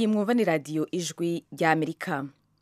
iyi mwumva ni radiyo ijwi ry'amerika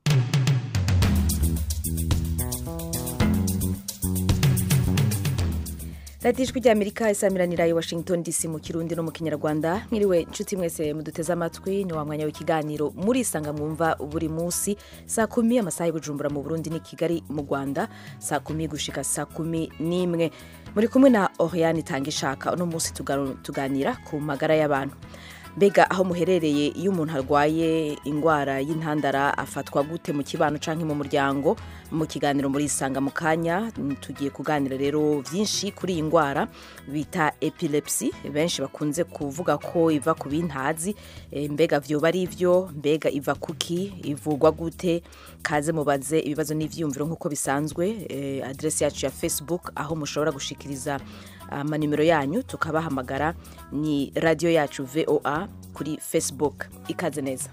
radiyo ijwi ry'amerika isamiranira i washington dc mu kirundi no mu kinyarwanda mwiriwe inshuti mwese muduteze amatwi ni wa mwanya w'ikiganiro muri isanga mwumva buri munsi saa kumi amasaha y'ubujumbura mu burundi ni kigali mu rwanda saa kumi gushika saa kumi n'imwe muri kumwe na oriane itanga ishaka uno munsi tuganira ku magara y'abantu mbega aho muherereye iyo umuntu arwaye indwara y'intandara afatwa gute mu kibano cyangwa mu muryango mu kiganiro muri isanga mu kanya tugiye kuganira rero byinshi kuri iyi ndwara bita epilepsy benshi bakunze kuvuga ko iva ku bintazi mbega vyoba ari ivyo mbega iva kuki ivurwa gute kaze mubaze ibibazo n'ivyiyumviro nk'uko bisanzwe adresi yacu ya facebook aho mushobora gushikiriza amanimero yanyu tukabahamagara ni radiyo yacu voa kuri facebook ikaze neza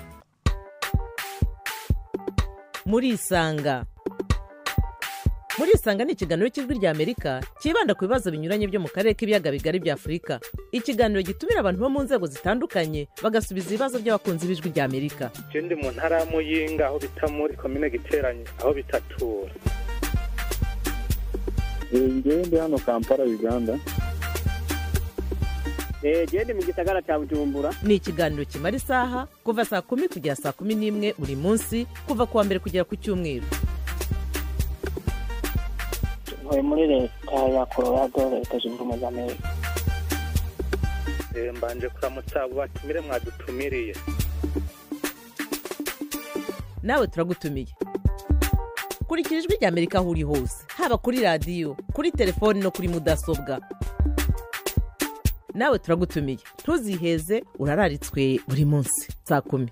murisanga murisanga ni ikiganiro cy'ijwi ry'amerika cyibanda ku bibazo binyuranye byo mu karere k'ibiyaga bigari bya afurika ikiganiro gitumira abantu bo mu nzego zitandukanye bagasubiza ibibazo by'abakunzi b'ijwi ry'amerika ndi mu ntara ya muyinga aho bita muri komine giteranye aho bitatura ngewe ndi hano kampala uganda gende mu gisagara cya bujumbura ni ikiganiro kimara isaha kuva saa kumi kugera saa kumi n'imwe buri munsi kuva ku wa mbere kugera ku cyumweru ntuye muri leta ya colorado leta zunze ubumwe za amerika mbanje kuramutsa abo batumire mwadutumiriye nawe turagutumiye kurikira ijwi ry'amerika aho uri hose haba kuri radiyo kuri telefoni no kuri mudasobwa nawe turagutumiye ntuziheze urararitswe buri munsi saa kumi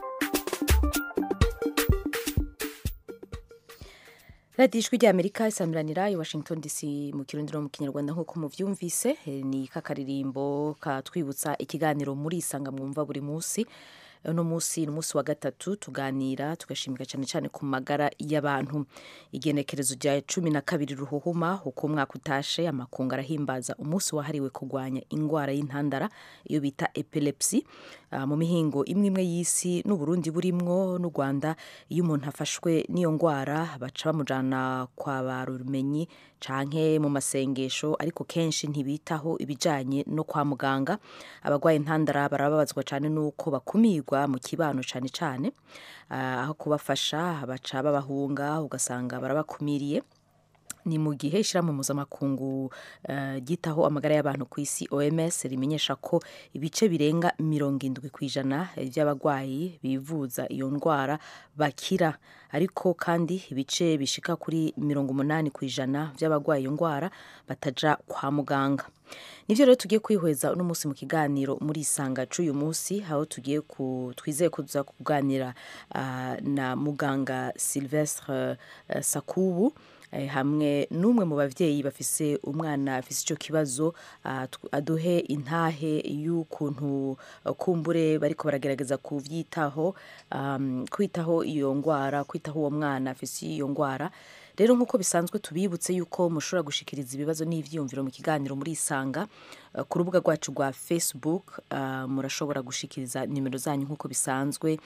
radiyo ijwi ry'amerika isamiranira i washington dc mu kirundi no mu kinyarwanda nk'uko mubyumvise ni kakaririmbo katwibutsa ikiganiro muri isanga mwumva buri munsi uno munsi ni umunsi wa gatatu tuganira tugashimika cyane cyane ku magara y'abantu igenekerezo rya cumi na kabiri ruhuhuma uko umwaka utashe amakungu arahimbaza umunsi wahariwe kurwanya indwara y'intandara iyo bita epilepsy uh, mu mihingo imwe imwe y'isi n'uburundi burimwo n'u rwanda iyo umuntu afashwe n'iyo ndwara baca bamujana kwa ba rumenyi canke mu masengesho ariko kenshi ntibitaho ibijanye no kwa muganga abarwaye intandara barababazwa cyane n'uko bakumirwa mu kibano cyane cyane aho kubafasha baca babahunga ugasanga barabakumiriye ni mu gihe ishyirahamwe mpuzamakungu ryitaho amagara y'abantu ku isi oms rimenyesha ko ibice birenga mirongo indwi ku ijana by'abarwayi bivuza iyo ndwara bakira ariko kandi ibice bishika kuri mirongo umunani ku ijana by'abarwaye iyo ndwara bataja kwa muganga nibyo rero tugiye kwihweza uno munsi mu kiganiro muri isanga c'uyu munsi aho tugiye ku twizeye kuza kuganira uh, na muganga Sylvestre uh, Sakubu hamwe n'umwe mu babyeyi bafise umwana afise icyo kibazo aduhe intahe y'ukuntu kumbure bariko baragerageza kuvyitaho kwitaho iyo ndwara kwitaho uwo mwana afise iyo ndwara rero nk'uko bisanzwe tubibutse yuko mushobora gushikiriza ibibazo n'ivyiyumviro mu kiganiro muri isanga ku rubuga rwacu rwa facebook murashobora gushikiriza nimero zanyu nk'uko bisanzwe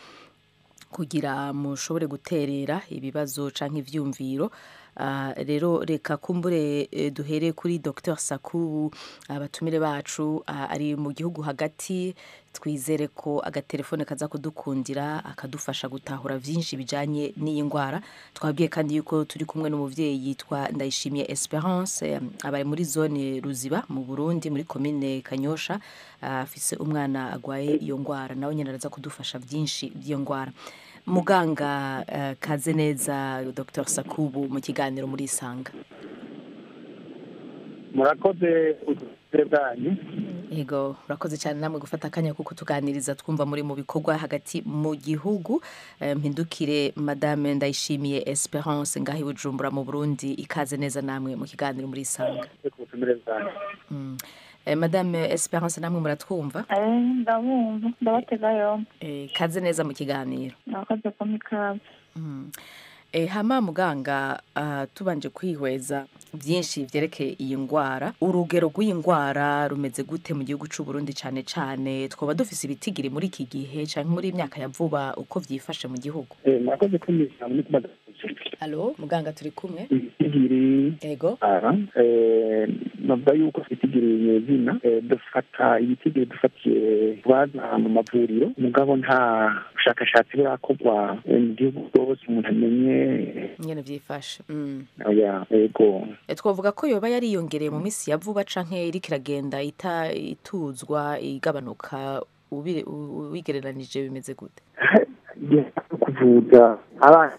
kugira mushobore guterera ibibazo canke ivyumviro Uh, rero reka kumbure eh, duhere kuri Dr Sakubu abatumire uh, bacu uh, ari mu gihugu hagati twizere ko agatelefone kaza kudukundira akadufasha gutahura vyinshi bijanye n'iyi ndwara twabwiye kandi yuko turi kumwe n'umuvyeyi yitwa Ndayishimiye Esperance um, abari muri zone Ruziba mu Burundi muri commune Kanyosha afise umwana agwaye iyo ndwara nawe nyene araza kudufasha vyinshi by'iyo ndwara muganga uh, kaze neza dr sakubu mu kiganiro muri isanga murakoze ubuzima bwanyu yego urakoze cyane namwe gufata akanya kuko tuganiriza twumva muri mu bikorwa hagati mu gihugu mpindukire madame ndayishimiye esperance ngaho ibujumbura mu burundi ikaze neza namwe mu kiganiro muri isanga mm. madame esperance namwe muratwumva ndabumva ndabatega yombi kaze neza mu kiganiro murakoze ko mikaze E, hama muganga uh, tubanje kwihweza byinshi vyerekeye iyi ngwara urugero rw'iyi ngwara rumeze gute mu gihugu c'u Burundi cane cane twoba dufise ibitigiri muri iki gihe canke muri iyi myaka ya vuba uko vyifashe mu gihugu Eh, murakoze kumvira muri kubaza alo muganga turi kumwe ibitigiri ego ara eh, navuga yuko ibitigiri nyezina eh, dufata ibitigiri dufatiye baza mu mavuriro mugabo nta bushakashatsi burakorwa eh, mu gihugu bwose umuntu amenye nyene vyifashe mm. oya ego E, twovuga ko yoba yariyongereye mu minsi ya vuba canke iriko iragenda ita ituzwa igabanuka ubi- u- ubigereranije bimeze gute igihe cyo kuvuza abana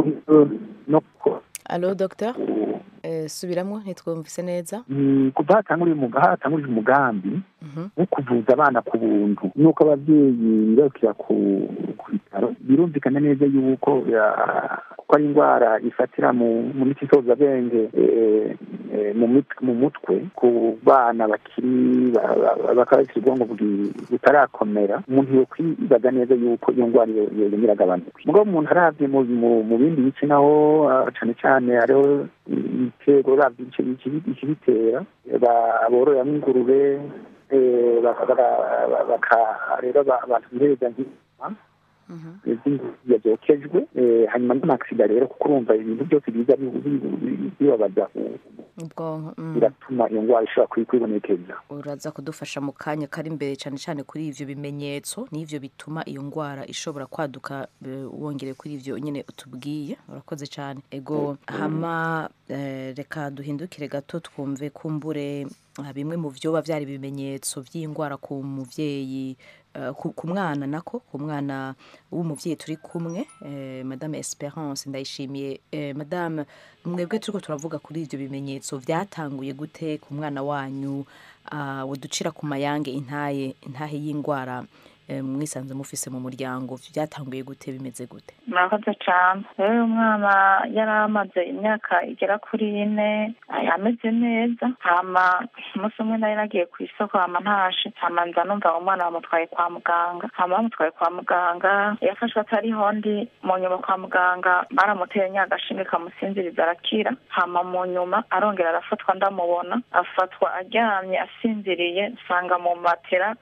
no ku- alo docteur e, subiramwo ntitwumvise neza Mm, kuva hatanguriye umuga- hatanguriye umugambi Mhm. wo kuvuza abana ku buntu nuko ababyeyi birukira ku ku bitaro birumvikana neza yuko ya- kuko ari indwara ifatira mu mu miti isozabenge eh, eh, mu mit- mu mutwe ku bana bakiri ba- ba- bakaba bafite ubwonko bwi- butarakomera umuntu yokwibaza neza yuko iyo ndwara iyo- iyo yongera agabanuka mugabo umuntu aravye mu mu- mu bindi bice naho ah, cane cane hariho ibitego uravye ibice ikibi- ikibitera ba- bororeramwo ingurube eh, baka- baka- baka- baka- rero ba- abantu bihereza nk'inka iz'ingurube zokejwe eh, hanyuma n'amaksida rero kuko urumva ibintu byose biza bi- bi- bi- bibabaza ubwonko mm. biratuma iyo ndwara ishobora kwi- kwibonekeza uraza kudufasha mu kanya kari imbere cyane cyane kuri ivyo bimenyetso n'ivyo bituma iyo ngwara ishobora kwaduka eh, wongere kuri ivyo nyene utubwiye urakoze cyane ego hama eh, reka duhindukire gato twumve kumbure ah, bimwe mu vyoba vyari ibimenyetso vy'ingwara ku muvyeyi eh, ku ku mwana nako ku mwana w'umuvyeyi turi kumwe eh, madame Esperance ndayishimiye eh, madame mwebwe turiko turavuga kuri ivyo bimenyetso vyatanguye gute ku mwana wanyu uh, uducira ku mayange intaye intahe y'ingwara eh, mwisanze mufise mu muryango vyatanguye gute bimeze gute murakoze cyane rero uyu mwana yari amaze imyaka igera kuri ine ay- ameze neza hama umunsi umwe nari nagiye ku isoko hama ntashe hama nza numva umwana bamutwaye kwa muganga hama bamutwaye kwa muganga yafashwe atariho ndi mu nyuma kwa muganga baramuteye nyagashinge kamusinziriza arakira hama mu nyuma arongera arafatwa ndamubona afatwa aryamye asinziriye nsanga mu matera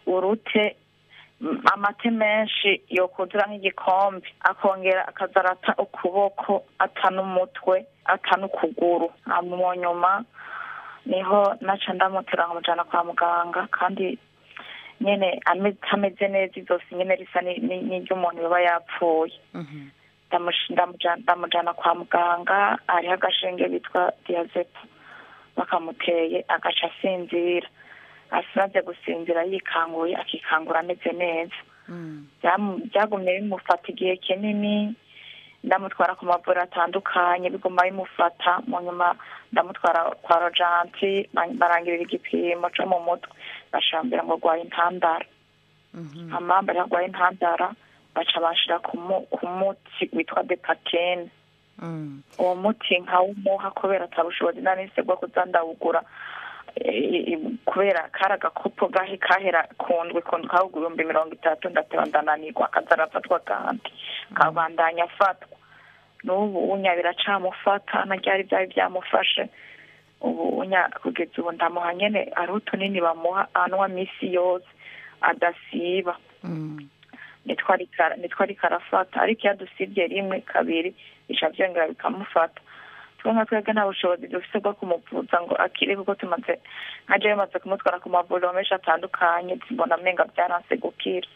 urute m- amate menshi yokuzura nk'igikombe akongera akazarata ukuboko ata n'umutwe ata n'ukuguru hama mu nyuma niho naca ndamutera nkamujana kwa muganga kandi nyene ame- ameze neza izosi nyene risa ni- ni- n'iry'umuntu yoba yapfuye ndamush- ndamuja- ndamujana kwa muganga hariho agashinge bitwa diazepo bakamuteye agaca asinzira asimaze gusinzira yikanguye akikangura ameze neza Byamu- byagumye bimufata igihe kinini ndamutwara ku mavuriro atandukanye biguma bimufata mu nyuma ndamutwara kwa rojanti ba- barangirira igipimo co mu mutwe bashambira ngo arwaye intandara amamba rero arwaye intandara baca banshira ku mu- ku muti witwa depakene uwo muti nkawumuha kubera atabushobozi nari nse bwo kuza ndawugura eh, eh, kubera kari agakopo gahe kahera kundwi kundwi kawugura ibihumbi mirongo itatu ndateba ndananirwa akaza arafatwa kandi kabandanya afatwa n'ubu unya biracamufata na ryari byari byamufashe ubu unya kugeza ubu ndamuha nyene ari utunini bamuha anywa misi yose adasiba nitwo ariko ara- nitwo ariko arafata ariko iyo adusibye rimwe kabiri bica byongera bikamufata twe nka twebwe nta bushobozi dufite bwo kumuvuza ngo akire kuko tumaze nka jewe maze kumutwara ku mavuriro menshi atandukanye mbona amenga byaranse gukira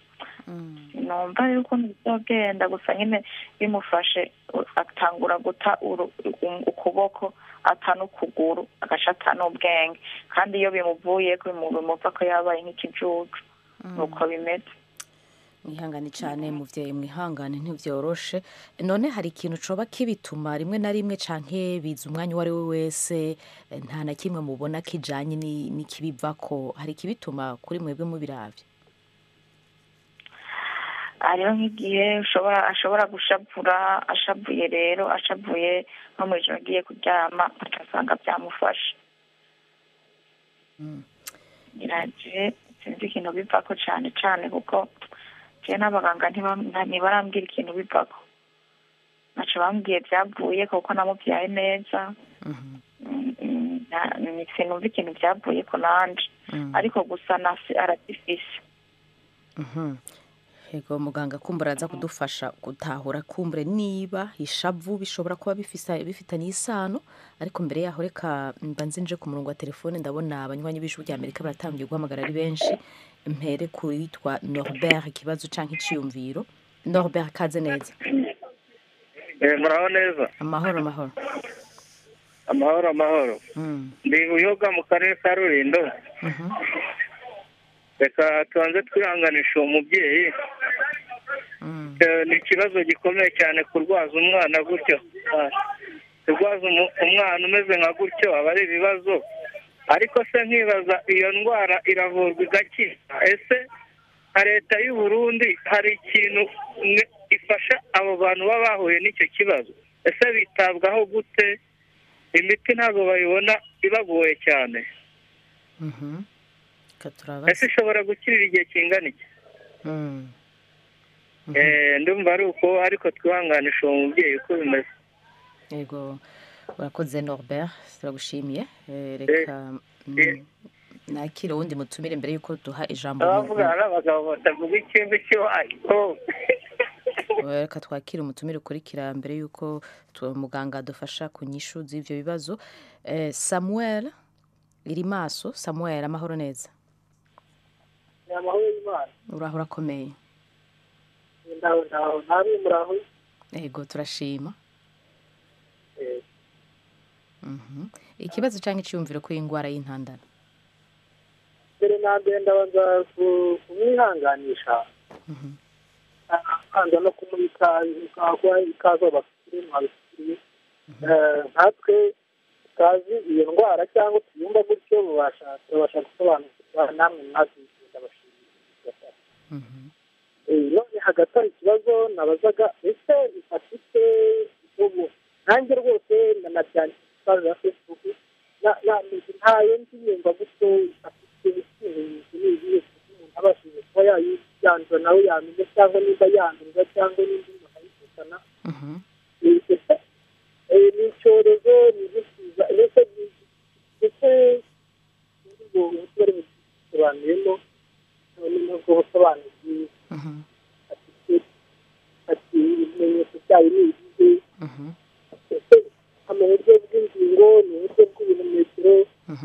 numva rero ukuntu bizogenda gusa nyine bimufashe u- atangura guta uru- u- ukuboko ata n'ukuguru agaca ata n'ubwenge kandi iyo bimuvuyeko bimu- bimuva ko yabaye nk'ikijuju nuko bimeze mwihangane cyane muvyeyi mwihangane ntivyoroshe none hari ikintu coba kibituma rimwe na rimwe canke biza umwanya uwo ari we wese eh, nta na kimwe mubona kijanye ni- n'ikibivako hari ikibituma kuri mwebwe mubiravye hariho nk'igihe ushobora ashobora gushavura ashavuye rero ashavuye nko mu ijoro agiye kuryama agasanga byamufashe iraje sinzi ikintu bivako cane cane kuko jewe n'abaganga ntiba- nta- ntibarambwira ikintu bivako ntaco bambwiye byavuye kuko namubyaye neza Mhm. Mm, mm, nta- ni- sinumva ikintu byavuye ko nanje Mm. ariko gusa nasi aragifise Mhm. Yego muganga kumbura aza kudufasha gutahura kumbure niba ishavu bishobora kuba bifisa bifitanye isano ariko mbere yaho reka mbanze nje ku murongo wa telefone ndabona abanywanyi b'ijwi rya Amerika baratangiye guhamagara ari benshi mpere ku yitwa Norbert ikibazo canke iciyumviro Norbert kaze neza muraho neza amahoro amahoro amahoro amahoro Mm. ndi buyoga mu karere ka rulindo Mhm. reka tubanze twihanganisha uwo mubyeyi Mm. Eh, ni ikibazo gikomeye cyane kurwaza umwana gutyo Ah, kurwaza umu- umwana umeze nka gutyo aba ari ibibazo ariko se nkibaza iyo ndwara iravurwa igakira ese nka leta y'u Burundi hari ikintu mwe- ifasha abo bantu baba bahuye n'icyo kibazo ese bitabwaho gute imiti ntabwo bayibona ibagoye cyane Mhm. Reka turabaza. ese ishobora gukirira igihe kingana iki Mm. Mhm. Eh, ndumva ari uko ariko twihanganisha uwo mubyeyi uko bimeze Yego urakoze Norbert turagushimiye Eh, reka mm, nakire wundi mutumire mbere yuko duha ijambo mu- abavugana n'abagabo batavuga ikintu cy'iwayo Eh, reka twakire umutumire ukurikira mbere yuko tu- muganga adufasha ku nyishu z'ivyo bibazo Eh, Samuel iri maso Samuel amahoro neza ni amahoro y'imana uraho urakomeye ndaho ndaho namwe muraho yego turashima Eh, Mhm. ikibazo canke iciyumviro kuri iyi ngwara y'intandara mbere na mbere ndabanza ku- kumwihanganisha Mhm. abanza no kumurika kuba ikazo bafite mwabifitiye nkatwe tutazi iyo ndwara cyangwa tuyumva gutyo mubasha turabasha gusobanukirwa namwe mwazize ndabashimira Mhm. Eh, none hagati hari ikibazo nabazaga ese ifashite ubu nanjye rwose nanabyandika ikibazo ya facebook na- na- ntayo nzi yumva gutyo ifashite ikintu n'ibihe umuntu abashije kuba yayandura nawe yamenya cyangwa nimba yandurwa cyangwa n'indi umuntu ayivukana Mhm. Eh, ese eh, ni icyorezo ni igisiza ese ni- ese ubwo uburyo bari busobanuyemo none nubwo busobanuye Mhm. afite ati ibimenyetso byayo ni ibihe Mhm. ese mu buryo bw'ingingo ni uburyo bw'ibirometero Mhm.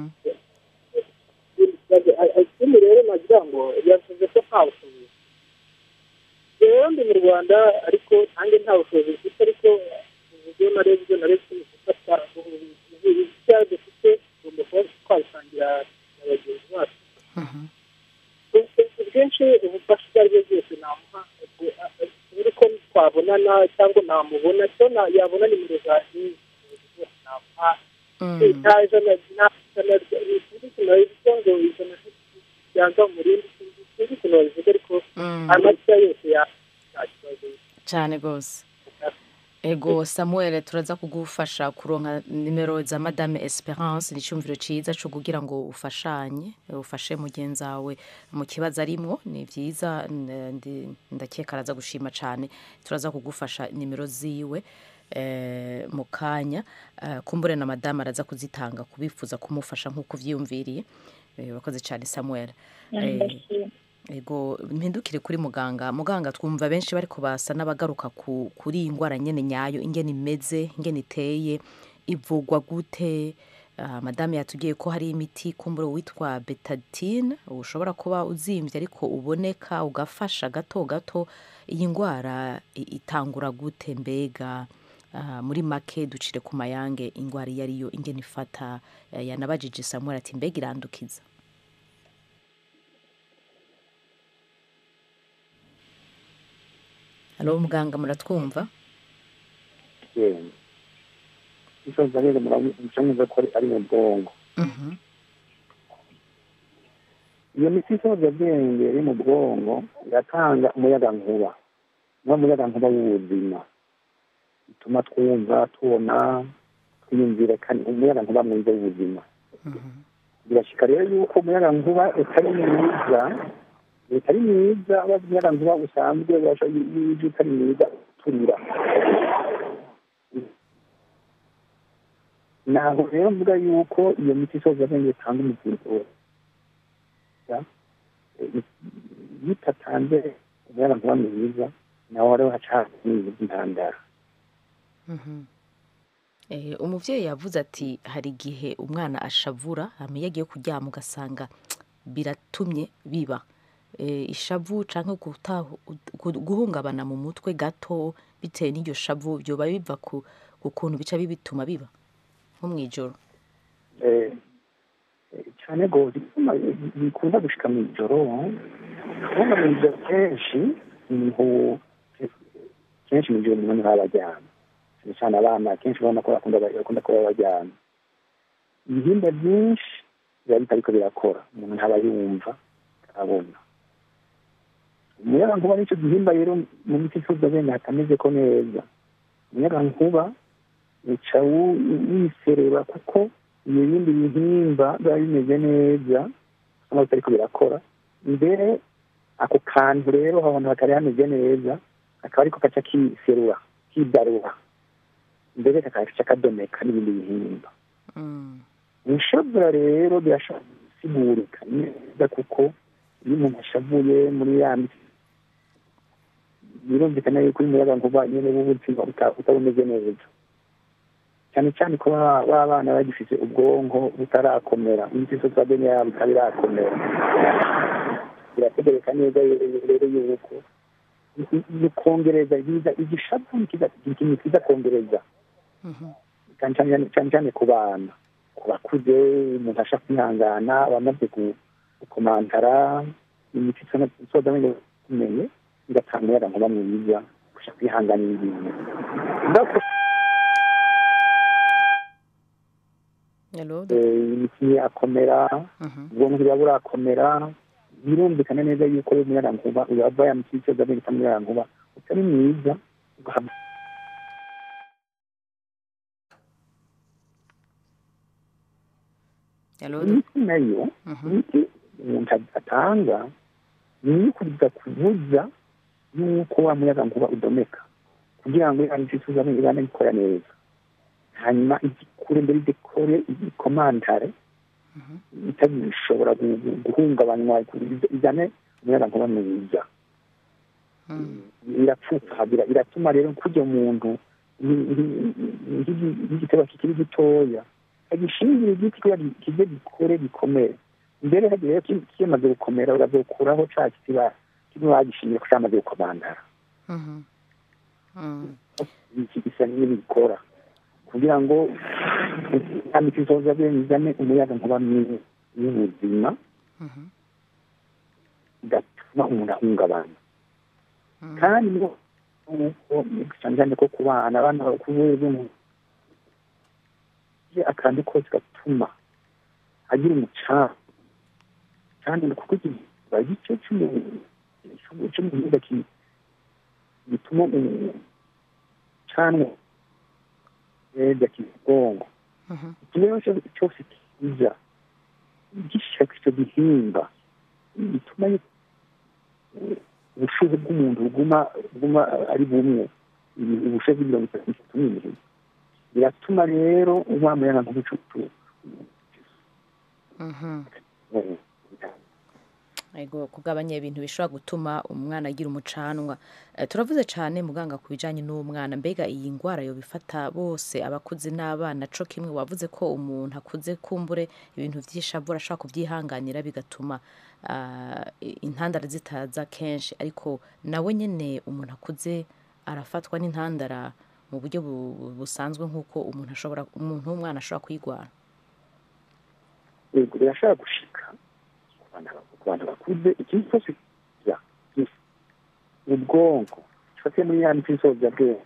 ikindi rero nagira ngo yavuze ko nta bushobozi rero ndi mu rwanda ariko nanjye nta bushobozi mfite ariko uburyo narebye ibyo narebye ni gufata ibyaha dufite tugomba kuba twabisangira na bagenzi bacu Mhm. ubwinshi ubufasha ubwo ari bwo bwose namuha buri ko twabonana cyangwa namubona cyo na- yabona nimero zanjye zose namuha Mm. nta ijana nta ijana sinzi ukuntu babivuga ngo ijana ryanga mu rindi sinzi sinzi ukuntu babivuga ariko Mm. amasaha yose ya nta kibazo cyane rwose ego samuel turaza kugufasha kuronka nimero za madame esperance ni icyumviro cyiza cyo kugira ngo ufashanye ufashe mugenzi wawe mu kibazo arimwo ni byiza n- ndi- ndakeka araza gushima cyane turaza kugufasha nimero ziwe eh, mu kanya Eh, kumbure na madame araza kuzitanga kubifuza kumufasha nk'uko uvyiyumviriye Eh, urakoze cyane samuel Eh, ego mpindukire kuri muganga muganga twumva benshi bariko basa n'abagaruka ku, kuri iyi ndwara nyene nyayo ingene imeze ingene iteye ivugwa gute uh, madame yatubwiye ko hari imiti kumbura witwa betadine ushobora kuba uzimvye ariko uboneka ugafasha gato gato iyi ndwara i- itangura gute mbega uh, muri make ducire ku mayange indwara iyo ariyo ingene ifata uh, yanabajije samuel ati mbega irandukiza halo muganga muratwumva yewe isoza rero muramuca ko ari- ari mu bwongo Mhm. iyo miti isoza bwenge iri mu bwongo iratanga umuyagankuba niwo muyagankuba w'ubuzima bituma twumva tubona twiyumvira kandi umuyagankuba mwiza w'ubuzima Mhm. birashika rero yuko umuyagankuba utari mwiza utari mwiza wa umuyagankuba usanzwe washa- iyo utari mwiza uturira ntabwo rero mvuga yuko iyo miti isoza abenge itanga umuzingo iyo itatanze umuyaga nkuba mwiza nawe wari waca n'ibintu by'intandara Eh, umuvyeyi yavuze ati hari igihe umwana ashavura hama iyo agiye kuryama ugasanga biratumye biba Eh, ishavu canke gutahu- gu- guhungabana mu mutwe gato bitewe n'iryo shavu vyoba biva ku ku kuntu bica bibituma biba nko mw'ijoro Eh, eh, cyane rwose bituma bikunda gushika mu ijoro kubona mu ijoro kenshi niho kenshi mu ijoro umuntu aba aryama cyane cyane abana kenshi ubona ko bakunda bakunda kuba baryama ibihimba byinshi biba bitariko birakora umuntu ntaba yumva abona umuyaga nkuba n'icyo gihimba rero mu miti isoza bene hatameze ko neza umuyaga nkuba uca wu- wisereba kuko ibindi bihimba biba bimeze neza cyangwa bitariko birakora mbere ako kantu rero aho hantu hatari hameze neza akaba ariko gaca kiserura kidarura mbere kakaca kadomeka n'ibindi bihimba Mm. ishavura rero birashobora gusigurika neza kuko iyo umuntu ashavuye muri ya miti birumvikana yuko uyu muyaga nkuba nyine w'ubuzima uta- utabumeze neza cyane cyane ko baba baba abana bagifite ubwonko butarakomera imiti isoza bene yabo itaba irakomera birategereka neza rero yuko ni kongereza biza igishavu ni kiza- ni ikintu kiza kongereza Mhm. cyane cyane cyane cyane ku bana ku bakuze umuntu ashaka kwihangana abamaze gu- gukomantara imiti isoza bene kumenye igatanga umuyaga nkuba mwiza gushaka kwihanganira ibintu Ndako- Hello, eh, imiti akomera Mhm. ubwonko buba burakomera birumvikana neza yuko umuyaga nkuba uyava ya miti isoza bene itanga umuyaga nkuba utari mwiza ugahabwa Hello, imiti nayo Mhm. imiti umuntu atanga ni iyo kuza kubuza yuko wa muyaga nkuba udomeka kugira ngo ya miti isoza bene ibane ikora neza hanyuma igikure mbere igikore igikomantare itagishobora gu- gu- guhungabanywa izane umuyaga nkuba mwiza Mm. irapfupfagira iratuma rero kurya muntu nk'igitebo kikiri gitoya agishingira igiti kugira ngo kize gikore gikomere mbere hagiye rero ki- kimaze gukomera urazokuraho ca kiti ba- kimwe bagishingiye ko cyamaze gukomandara Mhm. Mm. iki gisa n'ibikora kugira ngo ya miti izoza bizane umuyaga nkuba mwiza y'ubuzima Mhm. bigatuma umuntu ahungabana Mm. kandi ngo cyane cyane ko ku bana abana bakuze akantu kose gatuma agira umucanga kandi kuko kiba igice cy'umuhinga gituma umucanwa neza kibwongo Mhm. ikibazo cyose- cyose kiza gishaka icyo gihimba bituma yu- ubushuhe bw'umuntu buguma buguma ari bumwe ibi- ubushuhe bw'imirongo itatu n'itatu n'ibiri biratuma rero wa muyaga nk'ubucucu Mhm. Ego kugabanya ibintu bishobora gutuma umwana agira umucanwa Eh, turavuze cyane muganga ku bijanye n'umwana mbega iyi ngwara yo bifata bose abakuze n'abana co kimwe wavuze ko umuntu akuze kumbure ibintu vy'ishavu ashobora kuvyihanganira bigatuma ah, intandara zitaza kenshi ariko nawe nyene umuntu akuze arafatwa n'intandara mu buryo bu- busanzwe nk'uko umuntu ashobora umuntu w'umwana ashobora kwigwara yego birashobora gushika ku bantu- ku bantu bakuze ikintu cyose kiza gisa ubwonko gifatiye muri ya miti isoza bwenge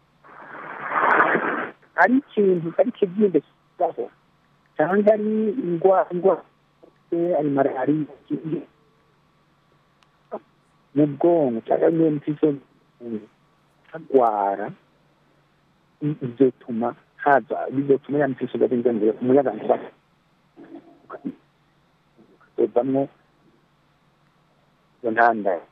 ari ikintu ari ikibyimbe kibaho cyangwa ari indwara indwara ari malariya ikindi- mu bwonko cyangwa muri iyo miti isoza bwenge hagwara i- bizotuma haza bizotuma ya miti isoza bwenge yongera umuyaga nkuba ukazovamwo iyo ntandaro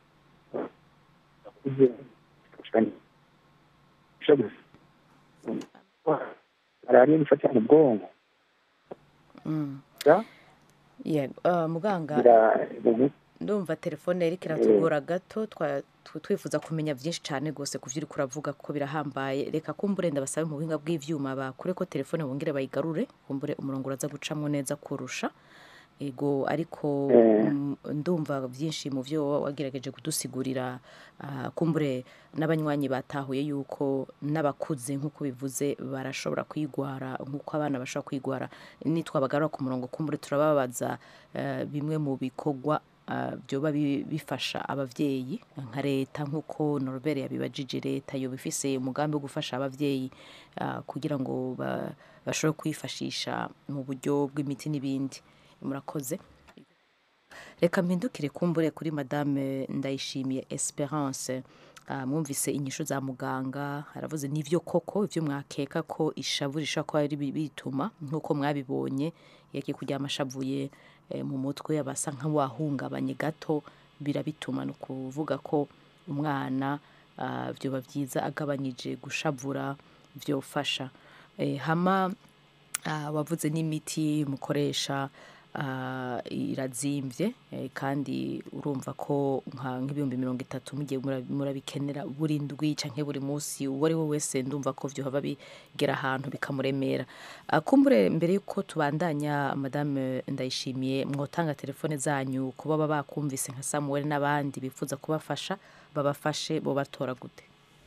bakuze malariya nifatira mu bwonko Mm. ya yego Ah, muganga ira- ubu- ndumva telefone yari kiratugora gato twa- tw- twifuza kumenya byinshi cyane rwose ku byo uri kuravuga kuko birahambaye reka kumbure ndabasabe mu buhinga bw'ivyuma bakure ko telefone bongere bayigarure kumbure umurongo uraza gucamwo neza kurusha ego ariko Eh. mm, ndumva byinshi mu byo wowe wagerageje kudusigurira ah, kumbure n'abanywanyi batahuye yuko n'abakuze nk'uko bivuze barashobora kwigwara nk'uko abana bashobora kwigwara nitwabagarura ku murongo kumbure turababaza eh, bimwe mu bikorwa ah, byoba bi- bifasha abavyeyi nka leta nk'uko Norbert yabibajije leta yoba ifise umugambi wo gufasha abavyeyi ah, kugira ngo ba- bashobore kwifashisha mu buryo bw'imiti n'ibindi murakoze reka mpindukire kumbure kuri madame ndayishimiye esperance Ah, mwumvise inyishu za muganga aravuze n'ivyo koko ivyo mwakeka ko ishavu rishobora kuba ari bituma nk'uko mwabibonye yagiye kuryama ashavuye eh, mu mutwe abasa nk'uwahungabanye gato birabituma ni ukuvuga ko umwana ah, vyoba vyiza agabanyije gushavura vyofasha Eh, hama ah, wavuze n'imiti mukoresha ah, irazimvye eh, kandi urumva ko nka nk'ibihumbi mirongo itatu mugiye mura- murabikenera buri ndwi canke buri munsi uwo ari we wese ndumva ko vyohava bigera ahantu bikamuremera Ah, kumbure mbere yuko tubandanya madame ndayishimiye mwotanga telefone zanyu kuba baba bakumvise nka samuel n'abandi bifuza kubafasha babafashe bo batora gute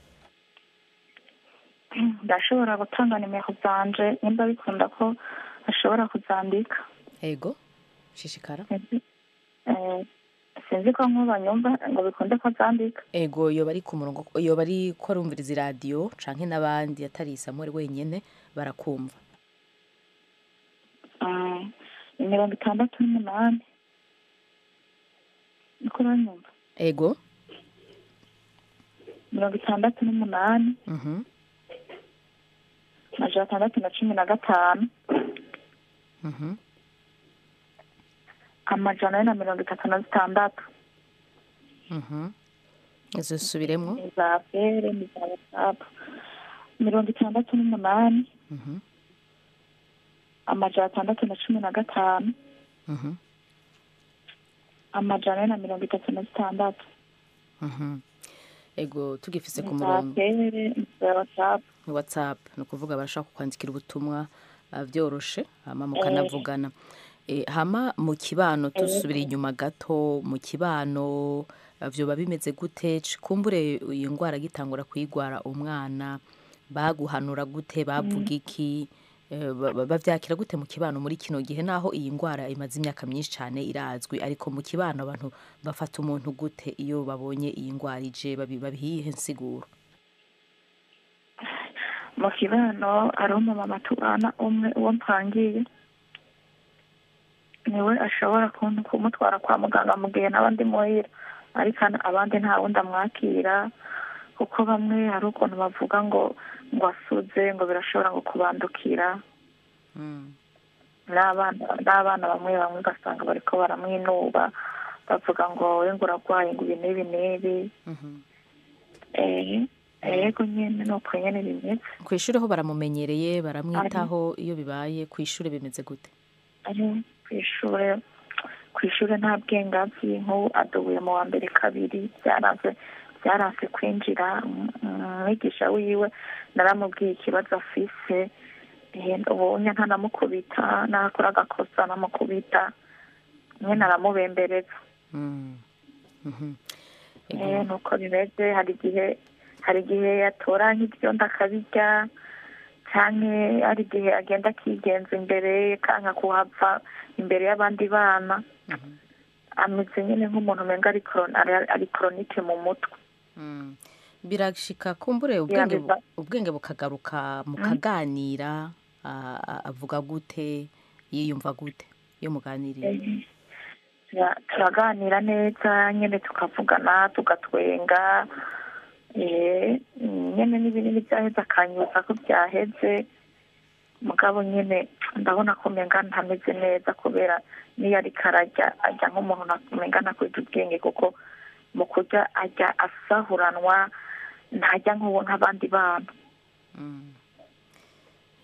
ndashobora gutanga nimero zanje nimba bikunda ko ashobora kuzandika ego shishikara Sinzi- eh, sinzi ko nk'ubanyumva ngo bikunde ko azandika ego yoba ari ku murongo yoba ari ko arumviriza iradiyo canke n'abandi atari samuel wenyene barakumva Mm, ni mirongo itandatu n'umunani niko uranyumva ego mirongo itandatu n'umunani mhm amajana atandatu na cumi na gatanu mhm amajana ane na mirongo itatu na zitandatu mhm izo subiremwo ni za fere ni za watsapu mirongo itandatu n'umunani mhm amajana atandatu na cumi na gatanu mhm amajana ane na mirongo itatu na zitandatu mhm ego tugifise ku ni za murongo fere ni za watsapu ni whatsapp ni ukuvuga barashaka kukwandikira ubutumwa ah, vyoroshe hama mukanavugana Eh, hama mu kibano dusubira inyuma gato mu kibano ah, vyoba bimeze gute C- kumbure iyo ndwara gitangura kuyigwara umwana baguhanura gute bavuga iki Eh, ba- ba- bavyakira gute mu kibano muri kino gihe naho iyi ndwara imaze imyaka myinshi cyane irazwi ariko mu kibano abantu bafata umuntu gute iyo babonye iyi ndwara ije babi- babihiye insiguro mu kibano hari umumama tubana umwe uwo mpangiye niwe ashobora kun- kumutwara kwa muganga mu gihe n'abandi muhira ariko hano abandi nta wundi amwakira kuko bamwe hari ukuntu bavuga ngo ngo asuze ngo birashobora ngo kubandukira Mm. n'abana n'abana bamwe bamwe ugasanga bariko baramwinuba bavuga ngo we ngo uragwaye ngo ibi n'ibi n'ibi Mhm. eh yego nyene ni uko nyene bimeze ku ishuri ho baramumenyereye baramwitaho iyo bibaye ku ishuri bimeze gute ari ku ishure ku ishure nta bwenge azi nk'ubu adubuye mu wa mbere kabiri byaranze byaranse kwinjira Um- umwigisha wiwe naramubwiye ikibazo afise Eh, ubonye ntanamukubita nakora agakosa namukubita nyene aramubembereza Mm. Mhm. Eh, Ego. nuko bimeze hari igihe hari igihe yatora nk'ibyondo akabirya canke hari igihe agenda akigenza imbere kanka kuhava imbere y'abandi bana Mhm. ameze nyine nk'umuntu umenga ari koron- ari- ari koronike mu mutwe Mm. birashika kumbure ubwenge bu- Biba- ubwenge bukagaruka mukaganira a- a- avuga gute yiyumva gute iyo muganiriye Eh, tura- turaganira neza nyine tukavugana tugatwenga eh, nyine n'ibinini byaheze akanyibutsa ko byaheze mugabo nyine ndabona ko umenga ntameze neza kubera niyo ariko arajya ajya nk'umuntu na- umenga ntakwita ubwenge kuko mu kurya ajya asahuranwa ntajya nk'uwo nk'abandi bana Mm.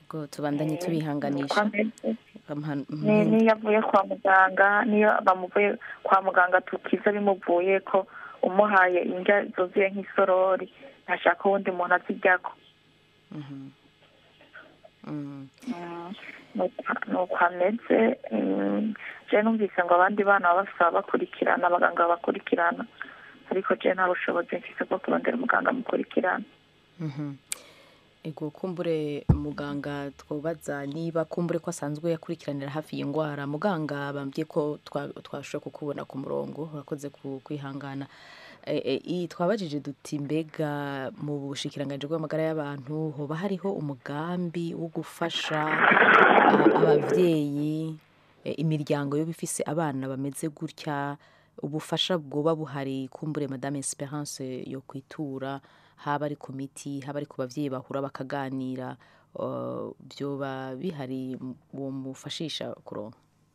ubwo tubandanye tubihanganisha uko ameze Amhan- Ni- mhm. niyo avuye kwa muganga niyo bamuvuye kwa muganga tukiza bimuvuye ko umuhaye indya zuzuye nk'isorori ntashaka uwundi muntu aziryako Mhm. Mm. Mm, nuko- nuko ameze mm, je numvise ngo abandi bana baba bafise ababakurikirana abaganga babakurikirana ariko je nta bushobozi mfise bwo kurondera umuganga amukurikirana Mhm. ego kumbure muganga twobaza niba kumbure ko asanzwe yakurikiranira hafi iyi ndwara muganga bambwiye ko twa- twashoboye kukubona ku murongo urakoze ku- kwihangana E, e, i- twabajije duti mbega mu bushikiranganji bw'amagara y'abantu hoba hariho umugambi wo gufasha a- abavyeyi e, imiryango yo bifise abana bameze gutya ubufasha bwoba buhari kumbure madame esperance yo kwitura haba ari ku miti haba ari ku bavyeyi bahura bakaganira uh, vyoba bihari uwo mufashisha kuronka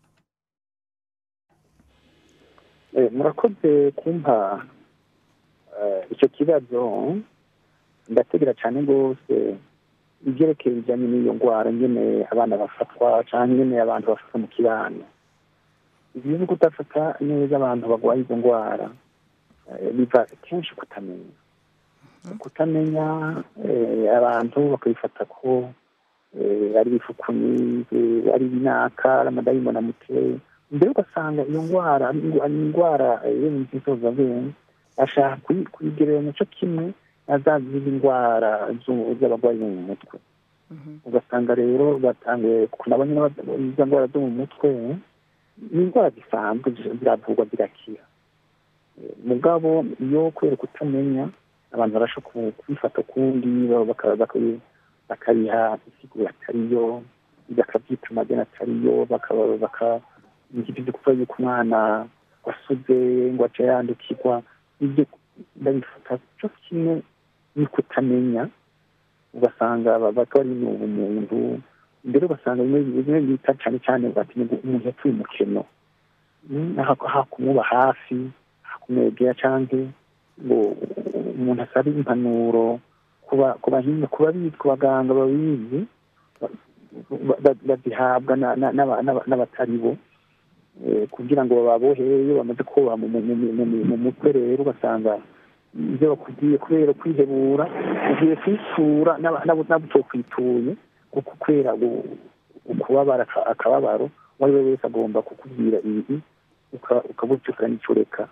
Eh, murakoze kumpa eh, icyo kibazo ndategera cyane rwose ibyerekeye bijyanye n'iyo ndwara nyine abana bafatwa cyangwa nyine abantu bafatwa mu kibano ibyo ni kudafata neza abantu barwaye izo ndwara eh, biva kenshi kutamenya kutamenya eh, abantu bakabifata ko eh, ari ibifukunyi eh, ari ibinaka ari amadayimoni amuteye mbere ugasanga iyo ndwara ari indwa- ari indwara eh, yo mu nsozabwenge ashaka kuyi- kuyigereranya cyo kimwe na za zindi ndwara zu- z'abarwayi bo mu mutwe ugasanga rero batangiye nabonye izo ndwara zo mu mutwe ni indwara zisanzwe zi- ziravurwa zirakira Eh, mugabo iyo kubera kutamenya abantu barashobora kubifata ukundi baka- baka- bakabiha isiguro atariyo bakabyita amazina atariyo bakaba baka ngibyo kuvuga yuko umwana wasuze ngo ace yandukirwa ibyo ndabifata cyo kimwe ni kutamenya ugasanga baba bari mu bumuntu mbere ugasanga bimwe bimwe bita cyane cyane batinya ngo umuntu yapfuye umukino Mm, ha- hakumuba hafi hakumwegera cyangwa ngo umuntu asabe impanuro kuba ku bahinga ku babizi ku baganga babizi ba- ba- bazihabwa na- na- n'aba- n'aba- n'abatari bo Eh, kugira ngo bababohere iyo bamaze kubaha mu mu- mu- mu- mu mutwe rero ugasanga ibyo bakubwiye kubera kwihebura ugiye kwisura n'aba- n'abo n'abo utokwituye kuko kubera gu- ukubabara aka- akababaro uwo ari we wese agomba kukubwira ibi ukabucukura n'icyureka